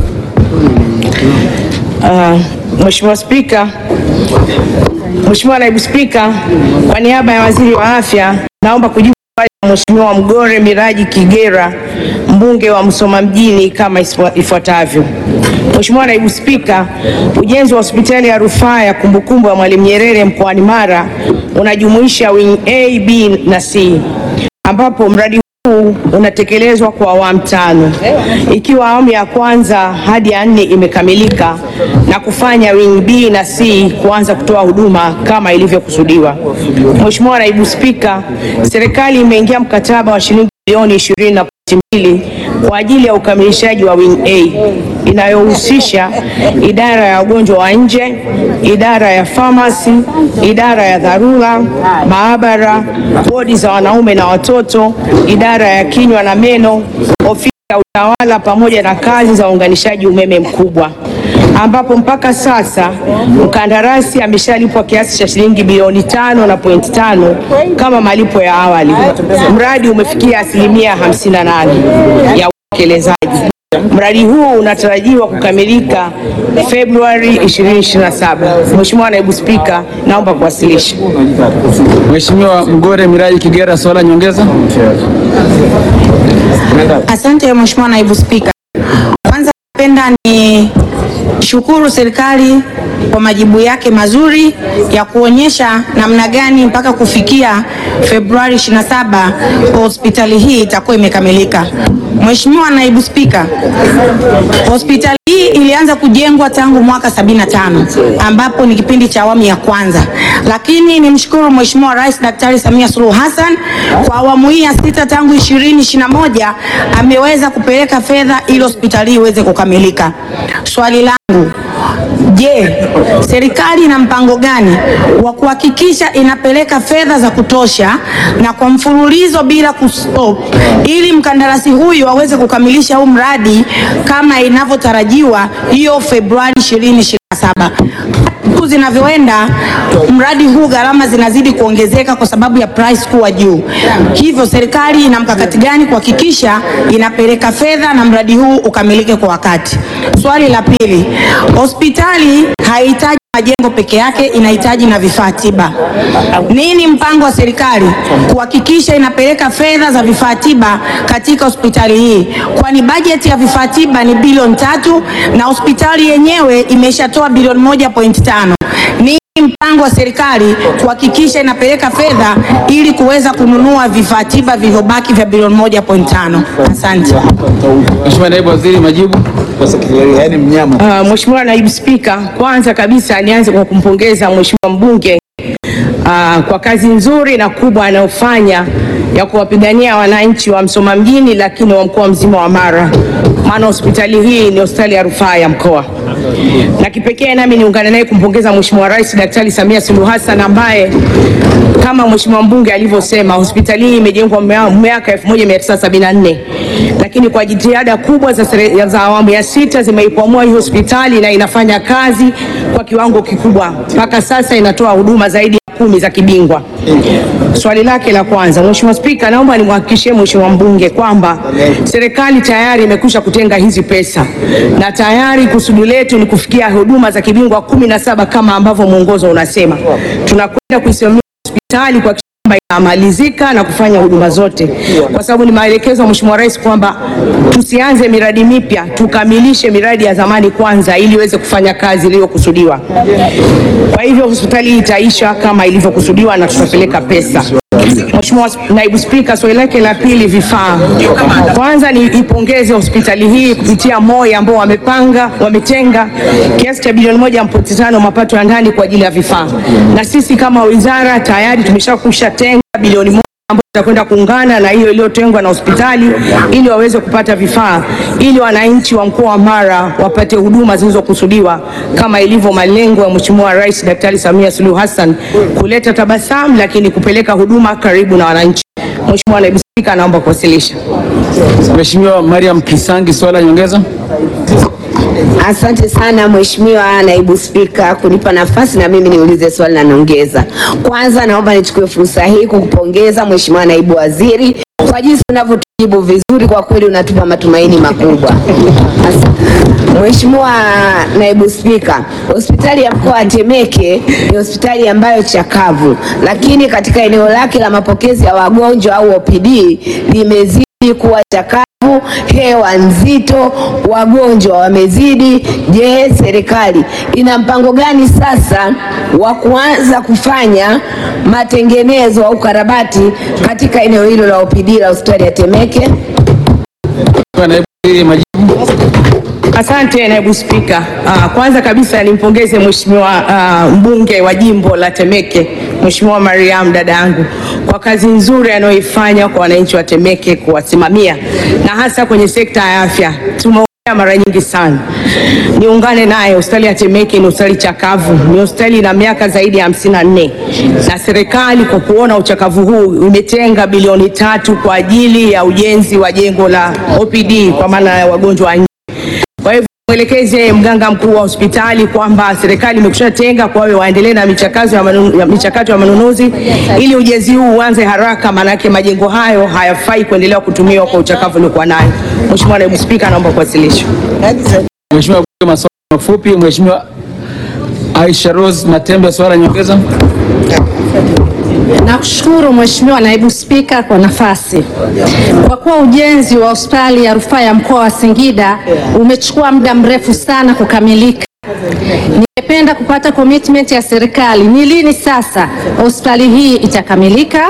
Uh, Mheshimiwa Spika, Mheshimiwa Naibu Spika, kwa niaba ya Waziri wa Afya naomba kujibu swali la Mheshimiwa Mgore Miraji Kigera, mbunge wa Musoma mjini kama isfua- ifuatavyo. Mheshimiwa Naibu Spika, ujenzi wa hospitali ya rufaa ya kumbukumbu ya Mwalimu Nyerere mkoani Mara unajumuisha wing A, B na C ambapo mradi huu unatekelezwa kwa awamu tano, ikiwa awamu ya kwanza hadi ya nne imekamilika na kufanya wing B na C kuanza kutoa huduma kama ilivyokusudiwa. Mheshimiwa Naibu Spika, serikali imeingia mkataba wa shilingi bilioni 20.2 kwa ajili ya ukamilishaji wa wing A inayohusisha idara ya wagonjwa wa nje, idara ya famasi, idara ya dharura, maabara, wodi za wanaume na watoto, idara ya kinywa na meno, ofisi ya utawala pamoja na kazi za uunganishaji umeme mkubwa ambapo mpaka sasa mkandarasi ameshalipwa kiasi cha shilingi bilioni tano na point tano kama malipo ya awali. Mradi umefikia asilimia 58 ya utekelezaji. Mradi huu unatarajiwa kukamilika Februari 2027. Mheshimiwa Naibu Spika, naomba kuwasilisha. Mheshimiwa Mgore Miraji Kigera, swali la nyongeza. Asante Mheshimiwa Naibu Spika. Kwanza napenda ni Niishukuru serikali kwa majibu yake mazuri ya kuonyesha namna gani mpaka kufikia Februari 27 hospitali hii itakuwa imekamilika. Mheshimiwa Naibu Spika, hospitali hii ilianza kujengwa tangu mwaka 75 ambapo ni kipindi cha awamu ya kwanza, lakini nimshukuru Mheshimiwa Rais Daktari Samia Suluhu Hassan kwa awamu hii ya sita tangu 2021 ameweza kupeleka fedha ili hospitali hii iweze kukamilika. Swali langu Je, serikali ina mpango gani wa kuhakikisha inapeleka fedha za kutosha na kwa mfululizo bila kustop ili mkandarasi huyu aweze kukamilisha huu mradi kama inavyotarajiwa hiyo Februari 2027? Siku zinavyoenda mradi huu gharama zinazidi kuongezeka kwa sababu ya price kuwa juu. Hivyo serikali ina mkakati gani kuhakikisha inapeleka fedha na mradi huu ukamilike kwa wakati? Swali la pili, hospitali haihitaji majengo peke yake, inahitaji na vifaa tiba. Nini mpango wa serikali kuhakikisha inapeleka fedha za vifaa tiba katika hospitali hii, kwani bajeti ya vifaa tiba ni bilioni tatu na hospitali yenyewe imeshatoa bilioni moja point tano. Nini mpango wa serikali kuhakikisha inapeleka fedha ili kuweza kununua vifaa tiba vilivyobaki vya bilioni moja point tano? Asante. Mheshimiwa Naibu Waziri, majibu. Yaani mnyama. Uh, Mheshimiwa Naibu Spika, kwanza kabisa nianze kwa kumpongeza Mheshimiwa mbunge uh, kwa kazi nzuri na kubwa anayofanya ya kuwapigania wananchi wa Msoma mjini, lakini wa mkoa mzima wa Mara, maana hospitali hii ni hospitali ya rufaa ya mkoa. Na kipekee nami niungane naye kumpongeza Mheshimiwa Rais Daktari Samia Suluhu Hassan ambaye kama Mheshimiwa mbunge alivyosema hospitali hii imejengwa mea- miaka 1974 lakini kwa jitihada kubwa za, sere- za awamu ya sita zimeikwamua hii hospitali na inafanya kazi kwa kiwango kikubwa. Mpaka sasa inatoa huduma zaidi ya kumi za kibingwa. Swali lake la kwanza, Mheshimiwa Spika, naomba nimhakikishie Mheshimiwa mbunge kwamba serikali tayari imekwisha kutenga hizi pesa na tayari kusudi letu ni kufikia huduma za kibingwa kumi na saba kama ambavyo mwongozo unasema. Tunakwenda kuisimamia hospitali kwa kwamba inamalizika na kufanya huduma zote, kwa sababu ni maelekezo ya Mheshimiwa Rais kwamba tusianze miradi mipya, tukamilishe miradi ya zamani kwanza ili iweze kufanya kazi iliyokusudiwa. Kwa hivyo hospitali hii itaisha kama ilivyokusudiwa na tutapeleka pesa. Mheshimiwa Naibu Spika, swali lake la pili, vifaa. Kwanza ni ipongeze hospitali hii kupitia MOI ambao wamepanga wametenga kiasi cha bilioni moja pointi tano mapato ya ndani kwa ajili ya vifaa, na sisi kama wizara tayari tumeshakusha tenga bilioni moja ambayo itakwenda kuungana na hiyo iliyotengwa na hospitali ili waweze kupata vifaa ili wananchi wa mkoa wa Mara wapate huduma zilizokusudiwa kama ilivyo malengo ya Mheshimiwa Rais Daktari Samia Suluhu Hassan kuleta tabasamu, lakini kupeleka huduma karibu na wananchi. Mheshimiwa Naibu Spika, naomba kuwasilisha. Mheshimiwa Mariam Kisangi, swali la nyongeza. Asante sana Mheshimiwa Naibu Spika kunipa nafasi na mimi niulize swali la nyongeza. Kwanza naomba nichukue fursa hii kukupongeza Mheshimiwa Naibu Waziri kwa jinsi unavyotujibu vizuri, kwa kweli unatupa matumaini makubwa. Asante. Mheshimiwa Naibu Spika, hospitali ya mkoa wa Temeke ni hospitali ambayo chakavu, lakini katika eneo lake la mapokezi ya wagonjwa au OPD limezidi kuwa chakavu, hewa nzito, wagonjwa wamezidi. Je, serikali ina mpango gani sasa wa kuanza kufanya matengenezo au karabati katika eneo hilo la OPD la hospitali ya Temeke? Naibu Waziri, majibu. Asante naibu spika. Ah, kwanza kabisa nimpongeze mheshimiwa ah, mbunge wa jimbo la Temeke Mheshimiwa Mariam dada yangu kwa kazi nzuri anayoifanya kwa wananchi wa Temeke kuwasimamia na hasa kwenye sekta ya afya. Tumeongea mara nyingi sana, niungane naye. Hospitali ya Temeke ni hospitali chakavu, ni hospitali ina miaka zaidi ya hamsini na nne na serikali kwa kuona uchakavu huu imetenga bilioni tatu kwa ajili ya ujenzi wa jengo la OPD kwa maana ya wagonjwa wa nje. Kwa hivyo mwelekeze mganga mkuu wa hospitali kwamba serikali imekusha tenga kwa hiyo waendelee na michakato ya, manu, ya michakato ya manunuzi ili ujenzi huu uanze haraka, maanake majengo hayo hayafai kuendelea kutumiwa kwa uchakavu uliokuwa nayo. Mheshimiwa Naibu Spika, naomba kuwasilisha. Mheshimiwa Bunge, maswali mafupi. Mheshimiwa Aisha Rose Matembe, swali la nyongeza. Nakushukuru Mheshimiwa Naibu Spika kwa nafasi. Kwa kuwa ujenzi wa hospitali ya rufaa ya mkoa wa Singida umechukua muda mrefu sana kukamilika Ningependa kupata commitment ya serikali, ni lini sasa hospitali hii itakamilika?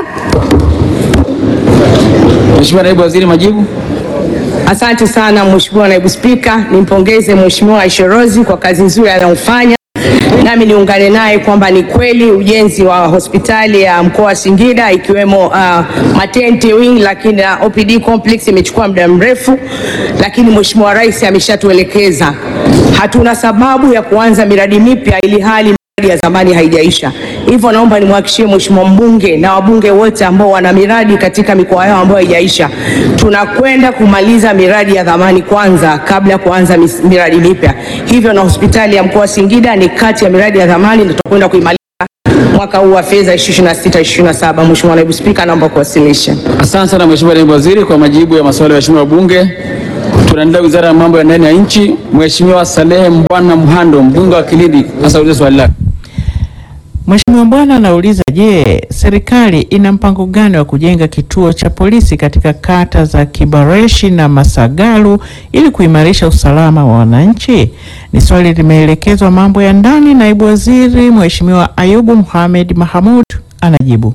Mheshimiwa Naibu Waziri, majibu. Asante sana Mheshimiwa Naibu Spika, nimpongeze Mheshimiwa Aisha Rose kwa kazi nzuri anayofanya, nami niungane naye kwamba ni kweli ujenzi wa hospitali ya mkoa wa Singida ikiwemo uh, maternity wing lakini na OPD complex imechukua muda mrefu, lakini Mheshimiwa Rais ameshatuelekeza hatuna sababu ya kuanza miradi mipya ili hali miradi ya zamani haijaisha. Hivyo naomba nimhakikishie Mheshimiwa mbunge na wabunge wote ambao wana miradi katika mikoa yao ambayo haijaisha, tunakwenda kumaliza miradi ya zamani kwanza kabla ya kuanza mis- miradi mipya. Hivyo na hospitali ya mkoa wa Singida ni kati ya miradi ya zamani na tutakwenda kuimaliza mwaka huu wa fedha 26 27. Mheshimiwa Naibu Spika, naomba kuwasilisha. Asante sana Mheshimiwa Naibu Waziri kwa majibu ya maswali ya waheshimiwa wabunge. Tunaendelea Wizara ya Mambo ya Ndani ya Nchi. Mheshimiwa Salehe Mbwana Mhando, mbunge wa Kilindi, sasa ulize swali lake. Mheshimiwa Mbwana anauliza, je, serikali ina mpango gani wa kujenga kituo cha polisi katika kata za Kibareshi na Masagalu ili kuimarisha usalama wa wananchi? Ni swali limeelekezwa mambo ya ndani. Naibu Waziri Mheshimiwa Ayubu Mohamed Mahamud anajibu.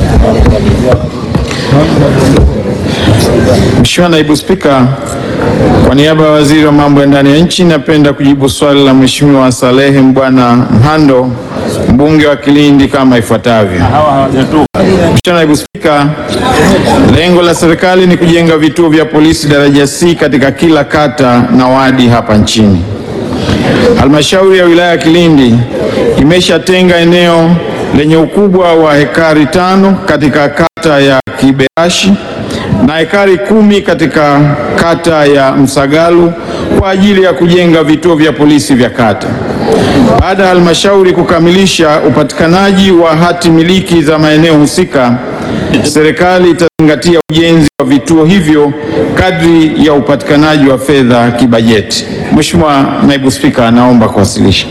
Mheshimiwa Naibu Spika, kwa niaba ya Waziri wa Mambo ya Ndani ya Nchi napenda kujibu swali la Mheshimiwa Salehe Mbwana Mhando, mbunge wa Kilindi kama ifuatavyo. Mheshimiwa Naibu Spika, lengo la serikali ni kujenga vituo vya polisi daraja C katika kila kata na wadi hapa nchini. Halmashauri ya wilaya ya Kilindi imeshatenga eneo lenye ukubwa wa hekari tano katika kata ya Kiberashi na hekari kumi katika kata ya Msagalu kwa ajili ya kujenga vituo vya polisi vya kata. Baada ya halmashauri kukamilisha upatikanaji wa hati miliki za maeneo husika, serikali itazingatia ujenzi wa vituo hivyo kadri ya upatikanaji wa fedha kibajeti. Mheshimiwa Naibu Spika, naomba kuwasilisha.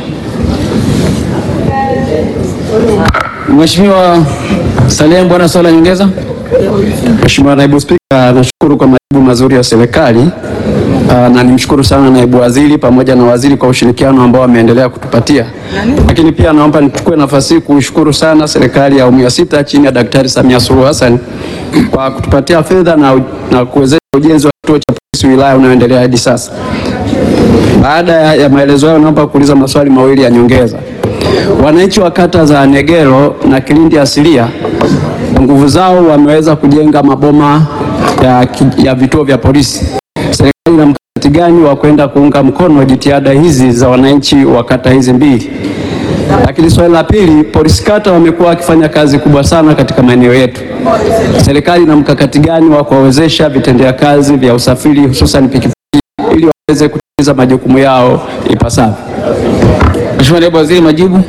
Mheshimiwa Salehe Mbwana, swali la nyongeza. Mheshimiwa Naibu Spika, nashukuru kwa majibu mazuri ya serikali Ah, na nimshukuru sana naibu waziri pamoja na waziri kwa ushirikiano ambao wameendelea kutupatia, lakini pia naomba nichukue nafasi hii kuishukuru sana serikali ya awamu ya sita chini ya Daktari Samia Suluhu Hassan kwa kutupatia fedha na, na kuwezesha ujenzi wa kituo cha polisi wilaya unaoendelea hadi sasa. Baada ya, ya maelezo hayo, naomba kuuliza maswali mawili ya nyongeza. Wananchi wa kata za Negero na Kilindi asilia kwa nguvu zao wameweza kujenga maboma ya, ki- ya vituo vya polisi. Serikali ina mkakati gani wa kwenda kuunga mkono jitihada hizi za wananchi wa kata hizi mbili? Lakini swali la pili, polisi kata wamekuwa wakifanya kazi kubwa sana katika maeneo yetu. Serikali ina mkakati gani wa kuwawezesha vitendea kazi vya usafiri hususan pikipiki ili waweze kutimiza majukumu yao ipasavyo? Mheshimiwa Naibu Waziri, majibu.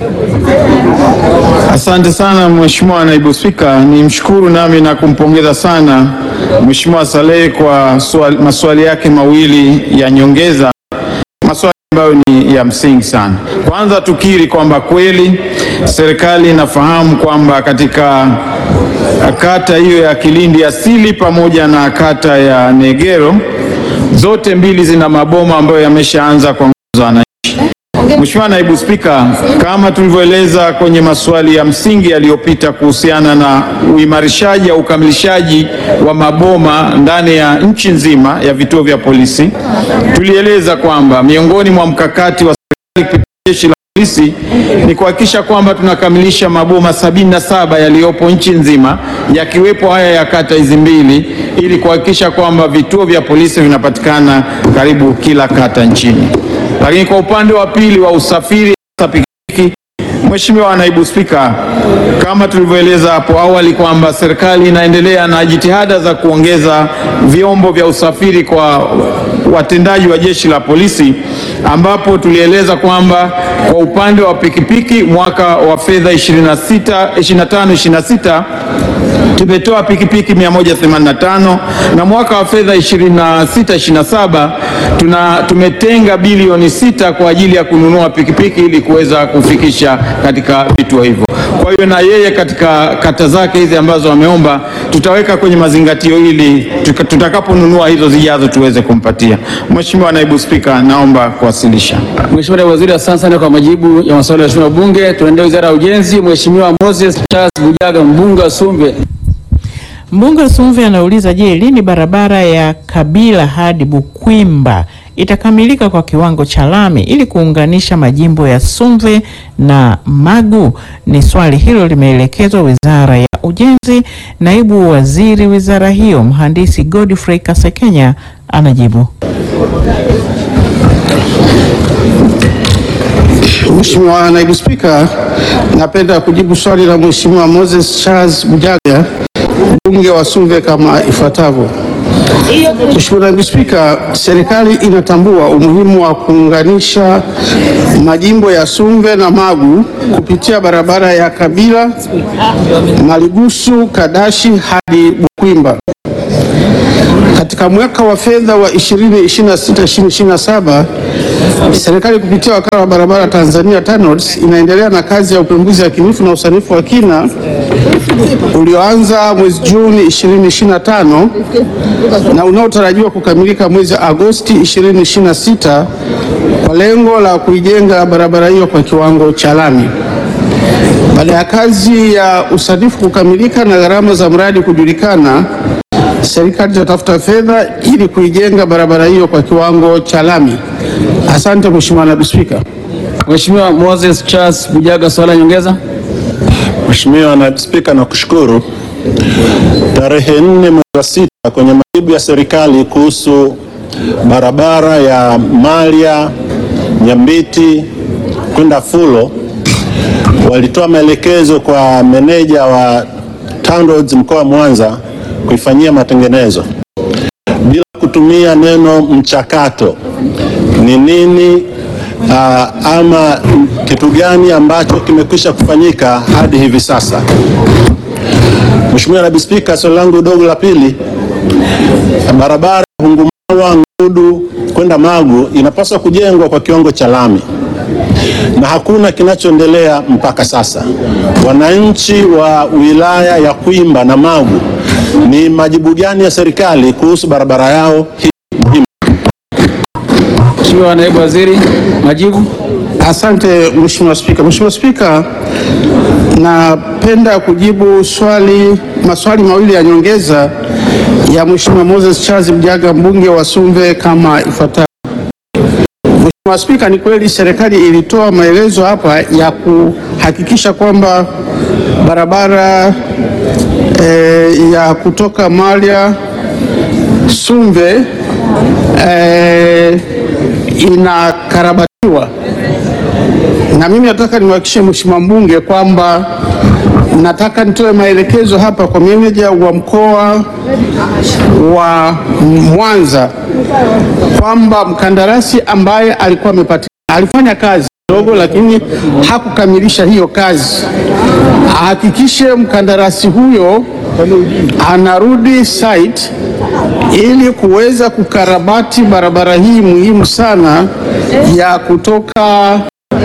Asante sana Mheshimiwa Naibu Spika, nimshukuru nami na kumpongeza sana Mheshimiwa Salehe kwa swali, maswali yake mawili ya nyongeza, maswali ambayo ni ya msingi sana. Kwanza tukiri kwamba kweli serikali inafahamu kwamba katika kata hiyo ya Kilindi asili pamoja na kata ya Negero zote mbili zina maboma ambayo yameshaanza kwa nguvu za wananchi. Mheshimiwa Naibu Spika, kama tulivyoeleza kwenye maswali ya msingi yaliyopita kuhusiana na uimarishaji au ukamilishaji wa maboma ndani ya nchi nzima ya vituo vya polisi, tulieleza kwamba miongoni mwa mkakati wa serikali kupitia jeshi la polisi ni kuhakikisha kwamba tunakamilisha maboma sabini na saba yaliyopo nchi nzima yakiwepo haya ya kata hizi mbili ili kuhakikisha kwamba vituo vya polisi vinapatikana karibu kila kata nchini. Lakini kwa upande wa pili wa usafiri hasa pikipiki, Mheshimiwa Naibu Spika, kama tulivyoeleza hapo awali kwamba serikali inaendelea na jitihada za kuongeza vyombo vya usafiri kwa watendaji wa jeshi la polisi, ambapo tulieleza kwamba kwa upande wa pikipiki mwaka wa fedha 26 25 26 tumetoa pikipiki 185 na mwaka wa fedha 26 27 tuna tumetenga bilioni sita kwa ajili ya kununua pikipiki ili kuweza kufikisha katika vituo hivyo. Kwa Kwa hiyo na yeye katika kata zake hizi ambazo ameomba tutaweka kwenye mazingatio ili tuka- tutakaponunua hizo zijazo tuweze kumpatia. Mheshimiwa Naibu Spika, naomba kuwasilisha. Mheshimiwa Naibu Waziri, asante sana kwa majibu ya maswali ya Mheshimiwa wabunge. Tunaendelea Wizara ya Ujenzi. Mheshimiwa Moses Charles Bujaga, mbunge wa Sumbe. Mbunge wa Sumve anauliza je, lini barabara ya Kabila hadi Bukwimba itakamilika kwa kiwango cha lami ili kuunganisha majimbo ya Sumve na Magu? Ni swali hilo limeelekezwa Wizara ya Ujenzi. Naibu Waziri wizara hiyo Mhandisi Godfrey Kasekenya anajibu. Mheshimiwa Naibu Spika, napenda kujibu swali la Mheshimiwa Moses Charles Bujaga, mbunge wa Sumve kama ifuatavyo. Mheshimiwa Naibu Spika, serikali inatambua umuhimu wa kuunganisha majimbo ya Sumve na Magu kupitia barabara ya Kabila, Maligusu, Kadashi hadi Bukwimba. Katika mwaka wa fedha wa 2026-2027 serikali kupitia wakala wa barabara Tanzania TANROADS inaendelea na kazi ya upembuzi yakinifu na usanifu wa kina ulioanza mwezi Juni 2025 na unaotarajiwa kukamilika mwezi Agosti 2026 kwa lengo la kuijenga barabara hiyo kwa kiwango cha lami. Baada ya kazi ya usanifu kukamilika na gharama za mradi kujulikana, serikali itatafuta fedha ili kuijenga barabara hiyo kwa kiwango cha lami. Asante Mheshimiwa Naibu Spika. Mheshimiwa Moses Charles Bujaga, swali la nyongeza. Mheshimiwa Naibu Spika, nakushukuru. Tarehe nne mwezi wa sita kwenye majibu ya serikali kuhusu barabara ya Malya Nyambiti kwenda Fulo walitoa maelekezo kwa meneja wa TANROADS mkoa wa Mwanza kuifanyia matengenezo bila kutumia neno mchakato. Ni nini ah, ama kitu gani ambacho kimekwisha kufanyika hadi hivi sasa? Mheshimiwa Naibu Spika, swali langu dogo la pili, barabara ya Hungumawa Ngudu kwenda Magu inapaswa kujengwa kwa kiwango cha lami na hakuna kinachoendelea mpaka sasa. Wananchi wa wilaya ya Kwimba na Magu, ni majibu gani ya serikali kuhusu barabara yao hii muhimu? Mheshimiwa Naibu Waziri, majibu. Asante Mheshimiwa Spika. Mheshimiwa Spika, napenda kujibu swali maswali mawili ya nyongeza ya Mheshimiwa Moses Charles Mjaga mbunge wa Sumve kama ifuatavyo. Mheshimiwa Spika, ni kweli serikali ilitoa maelezo hapa ya kuhakikisha kwamba barabara eh, ya kutoka Malya Sumve eh, inakarabatiwa na mimi nataka nimhakikishie Mheshimiwa mbunge kwamba nataka nitoe maelekezo hapa kwa meneja wa mkoa wa Mwanza kwamba mkandarasi ambaye alikuwa amepatikana alifanya kazi ndogo, lakini hakukamilisha hiyo kazi, ahakikishe mkandarasi huyo anarudi site ili kuweza kukarabati barabara hii muhimu sana ya kutoka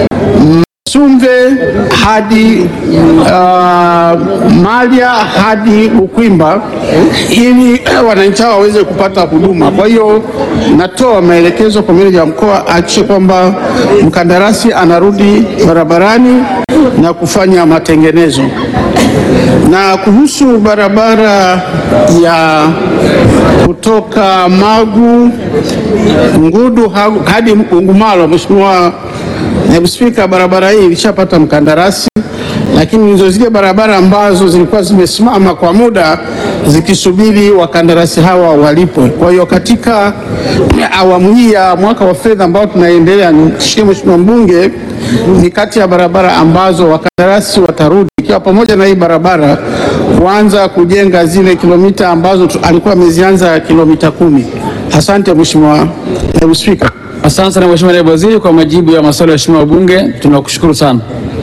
Sumve hadi uh, Malya hadi Bukwimba ili wananchi hao waweze kupata huduma. Kwa hiyo natoa maelekezo kwa meneja wa mkoa ahakikishe kwamba mkandarasi anarudi barabarani na kufanya matengenezo. Na kuhusu barabara ya kutoka Magu Ngudu ha- hadi Ungumalo, Mheshimiwa Naibu Spika, barabara hii ilishapata mkandarasi, lakini ndizo zile barabara ambazo zilikuwa zimesimama kwa muda zikisubiri wakandarasi hawa walipwe. Kwa hiyo katika awamu hii ya mwaka wa fedha ambao tunaendelea, nishie Mheshimiwa mbunge, ni kati ya barabara ambazo wakandarasi watarudi, ikiwa pamoja na hii barabara kuanza kujenga zile kilomita ambazo tu- alikuwa amezianza kilomita kumi. Asante Mheshimiwa Naibu Spika. Asante sana Mheshimiwa Naibu Waziri kwa majibu ya maswali ya Mheshimiwa wabunge. Tunakushukuru sana.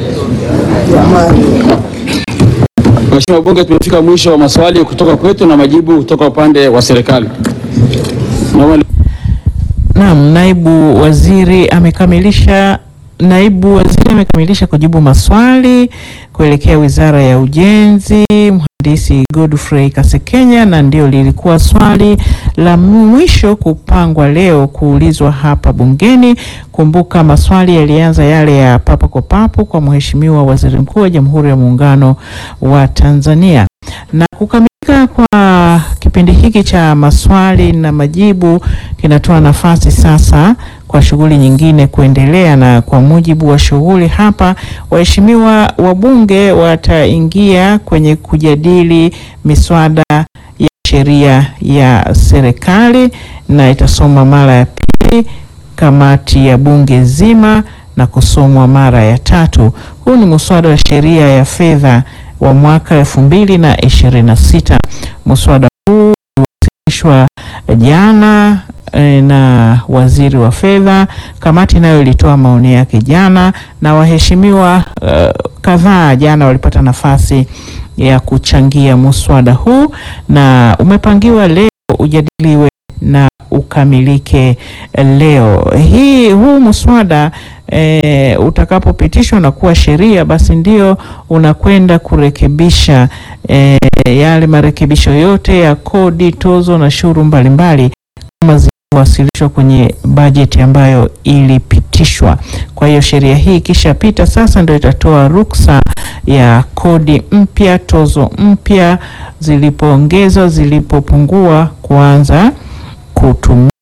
Mheshimiwa wabunge, tumefika mwisho wa maswali kutoka kwetu na majibu kutoka upande wa serikali. Naomba Naam, naibu waziri amekamilisha naibu waziri amekamilisha kujibu maswali kuelekea Wizara ya Ujenzi, mhandisi Godfrey Kasekenya, na ndio lilikuwa swali la mwisho kupangwa leo kuulizwa hapa bungeni. Kumbuka maswali yalianza yale ya papo kwa papo kwa Mheshimiwa Waziri Mkuu wa Jamhuri ya Muungano wa Tanzania na kukamilika kwa kipindi hiki cha maswali na majibu kinatoa nafasi sasa kwa shughuli nyingine kuendelea, na kwa mujibu wa shughuli hapa, waheshimiwa wabunge wataingia kwenye kujadili miswada ya sheria ya serikali na itasomwa mara ya pili kamati ya bunge zima na kusomwa mara ya tatu. Huu ni muswada wa sheria ya fedha wa mwaka elfu mbili na ishirini na sita. Muswada huu uliwasilishwa jana eh, na waziri wa fedha. Kamati nayo ilitoa maoni yake jana, na waheshimiwa eh, kadhaa jana walipata nafasi ya kuchangia muswada huu, na umepangiwa leo ujadiliwe na ukamilike leo hii. Huu muswada e, utakapopitishwa na kuwa sheria, basi ndio unakwenda kurekebisha e, yale marekebisho yote ya kodi, tozo na shuru mbalimbali kama zilivyowasilishwa kwenye bajeti ambayo ilipitishwa. Kwa hiyo sheria hii ikishapita sasa ndio itatoa ruksa ya kodi mpya, tozo mpya, zilipoongezwa, zilipopungua kuanza kutumika.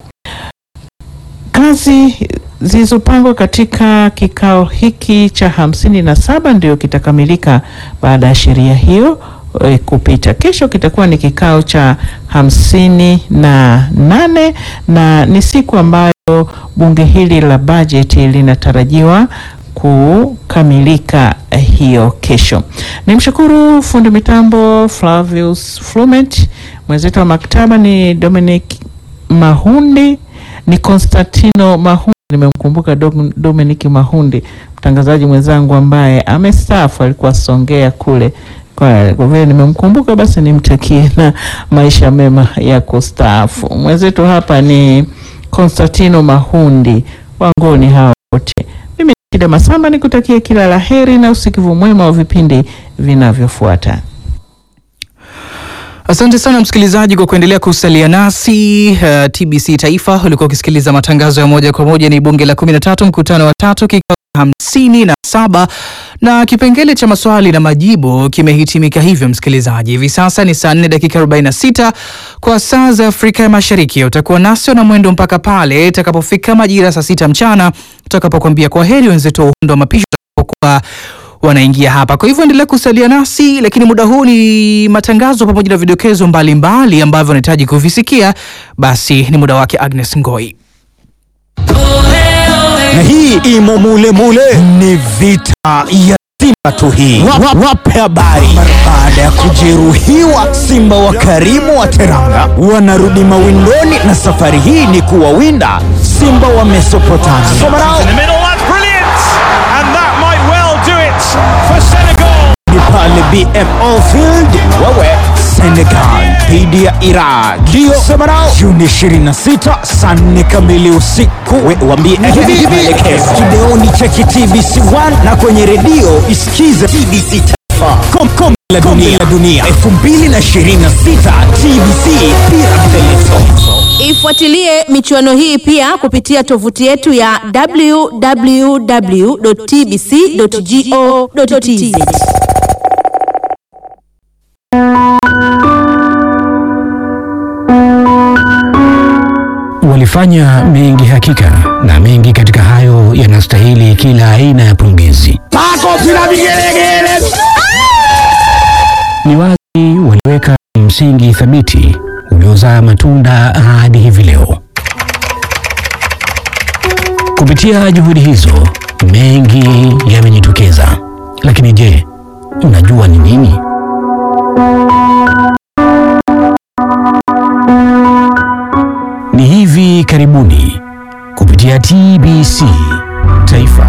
Kazi zilizopangwa katika kikao hiki cha hamsini na saba ndio kitakamilika baada ya sheria hiyo e, kupita. Kesho kitakuwa ni kikao cha hamsini na nane na ni siku ambayo bunge hili la bajeti linatarajiwa kukamilika hiyo kesho. Nimshukuru fundi mitambo Flavius Flument, mwenzetu wa maktaba ni Dominic Mahundi, ni Constantino Mahundi, nimemkumbuka Dom- Dominic Mahundi, mtangazaji mwenzangu ambaye amestaafu, alikuwa Songea kule. Kwa kwa vile nimemkumbuka, basi nimtakie na maisha mema ya kustaafu. Mwenzetu hapa ni Constantino Mahundi, wangoni hawa wote. Mimi ni Kida Masamba, nikutakie kila la heri na usikivu mwema wa vipindi vinavyofuata. Asante sana msikilizaji kwa kuendelea kusalia nasi. Uh, TBC Taifa ulikuwa ukisikiliza matangazo ya moja kwa moja. Ni bunge la 13 mkutano wa tatu kikao hamsini na saba na kipengele cha maswali na majibu kimehitimika hivyo. Msikilizaji, hivi sasa ni saa 4 dakika 46 kwa saa za Afrika ya Mashariki. Utakuwa nasi na mwendo mpaka pale itakapofika majira saa sita mchana tutakapokuambia kwa heri wenzetu wa uhondo wa mapishi utakapokuwa wanaingia hapa. Kwa hivyo endelea kusalia nasi, lakini muda huu ni matangazo pamoja na vidokezo mbalimbali ambavyo unahitaji kuvisikia. Basi ni muda wake Agnes Ngoi. na hii imo mule mule, ni vita ya Simba tu hii. Wa- Wape habari. Mara baada ya kujeruhiwa, Simba wa Karimu wa Teranga wanarudi mawindoni, na safari hii ni kuwawinda Simba wa Mesopotamia. Somarao In the middle, that's brilliant! And that might well do it for Senegal. ni pale BMO Field, wewe Senegal dhidi ya Iraq, ndio Somarao, Juni 26 saa 4 kamili usiku. We wambie hivi maelekezo kideoni cheki TBC 1 na kwenye redio isikize TBC Taifa Kom- kombe la dunia la dunia 2026 TBC pira mfelezo. Ifuatilie michuano hii pia kupitia tovuti yetu ya www.tbc.go.tz. Walifanya mengi hakika, na mengi katika hayo yanastahili kila aina ya pongezi. Makofi na vigelegele. Ni wazi waliweka msingi thabiti uliozaa matunda hadi hivi leo. Kupitia juhudi hizo, mengi yamejitokeza. Lakini je, unajua ni nini? Ni hivi karibuni kupitia TBC Taifa.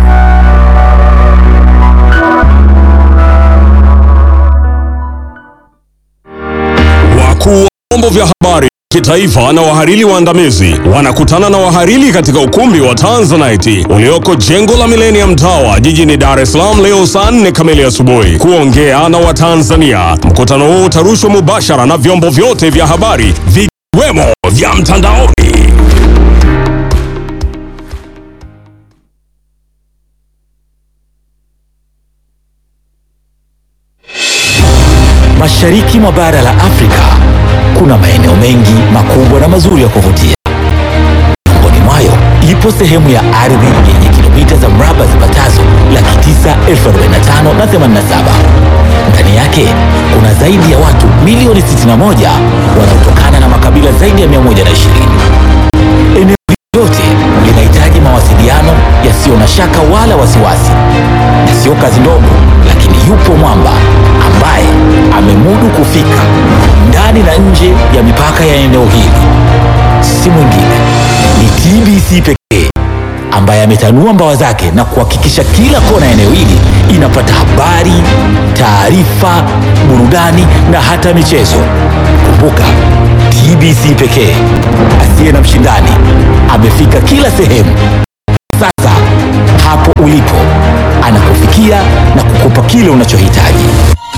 Wakuu wa vyombo vya habari kitaifa na wahariri waandamizi wanakutana na wahariri katika ukumbi wa Tanzanite ulioko jengo la Millennium Tower jijini Dar es Salaam leo saa 4 kamili asubuhi kuongea na Watanzania. Mkutano huu utarushwa mubashara na vyombo vyote vya habari vikiwemo vya mtandaoni. Mashariki mwa bara la Afrika kuna maeneo mengi makubwa na mazuri ya kuvutia. Miongoni mwayo ipo sehemu ya ardhi yenye kilomita za mraba zipatazo laki tisa elfu arobaini na tano na themanini na saba. Ndani yake kuna zaidi ya watu milioni 61 wanaotokana na makabila zaidi ya 120. Eneo hili lote linahitaji mawasiliano yasiyo na shaka wala wasiwasi, na sio kazi ndogo, lakini yupo mwamba ambaye amemudu kufika ndani na nje ya mipaka ya eneo hili. Si mwingine ni TBC pekee ambaye ametanua mbawa zake na kuhakikisha kila kona ya eneo hili inapata habari, taarifa, burudani na hata michezo. Kumbuka, TBC pekee asiye na mshindani amefika kila sehemu. Sasa hapo ulipo anakufikia na kukupa kile unachohitaji.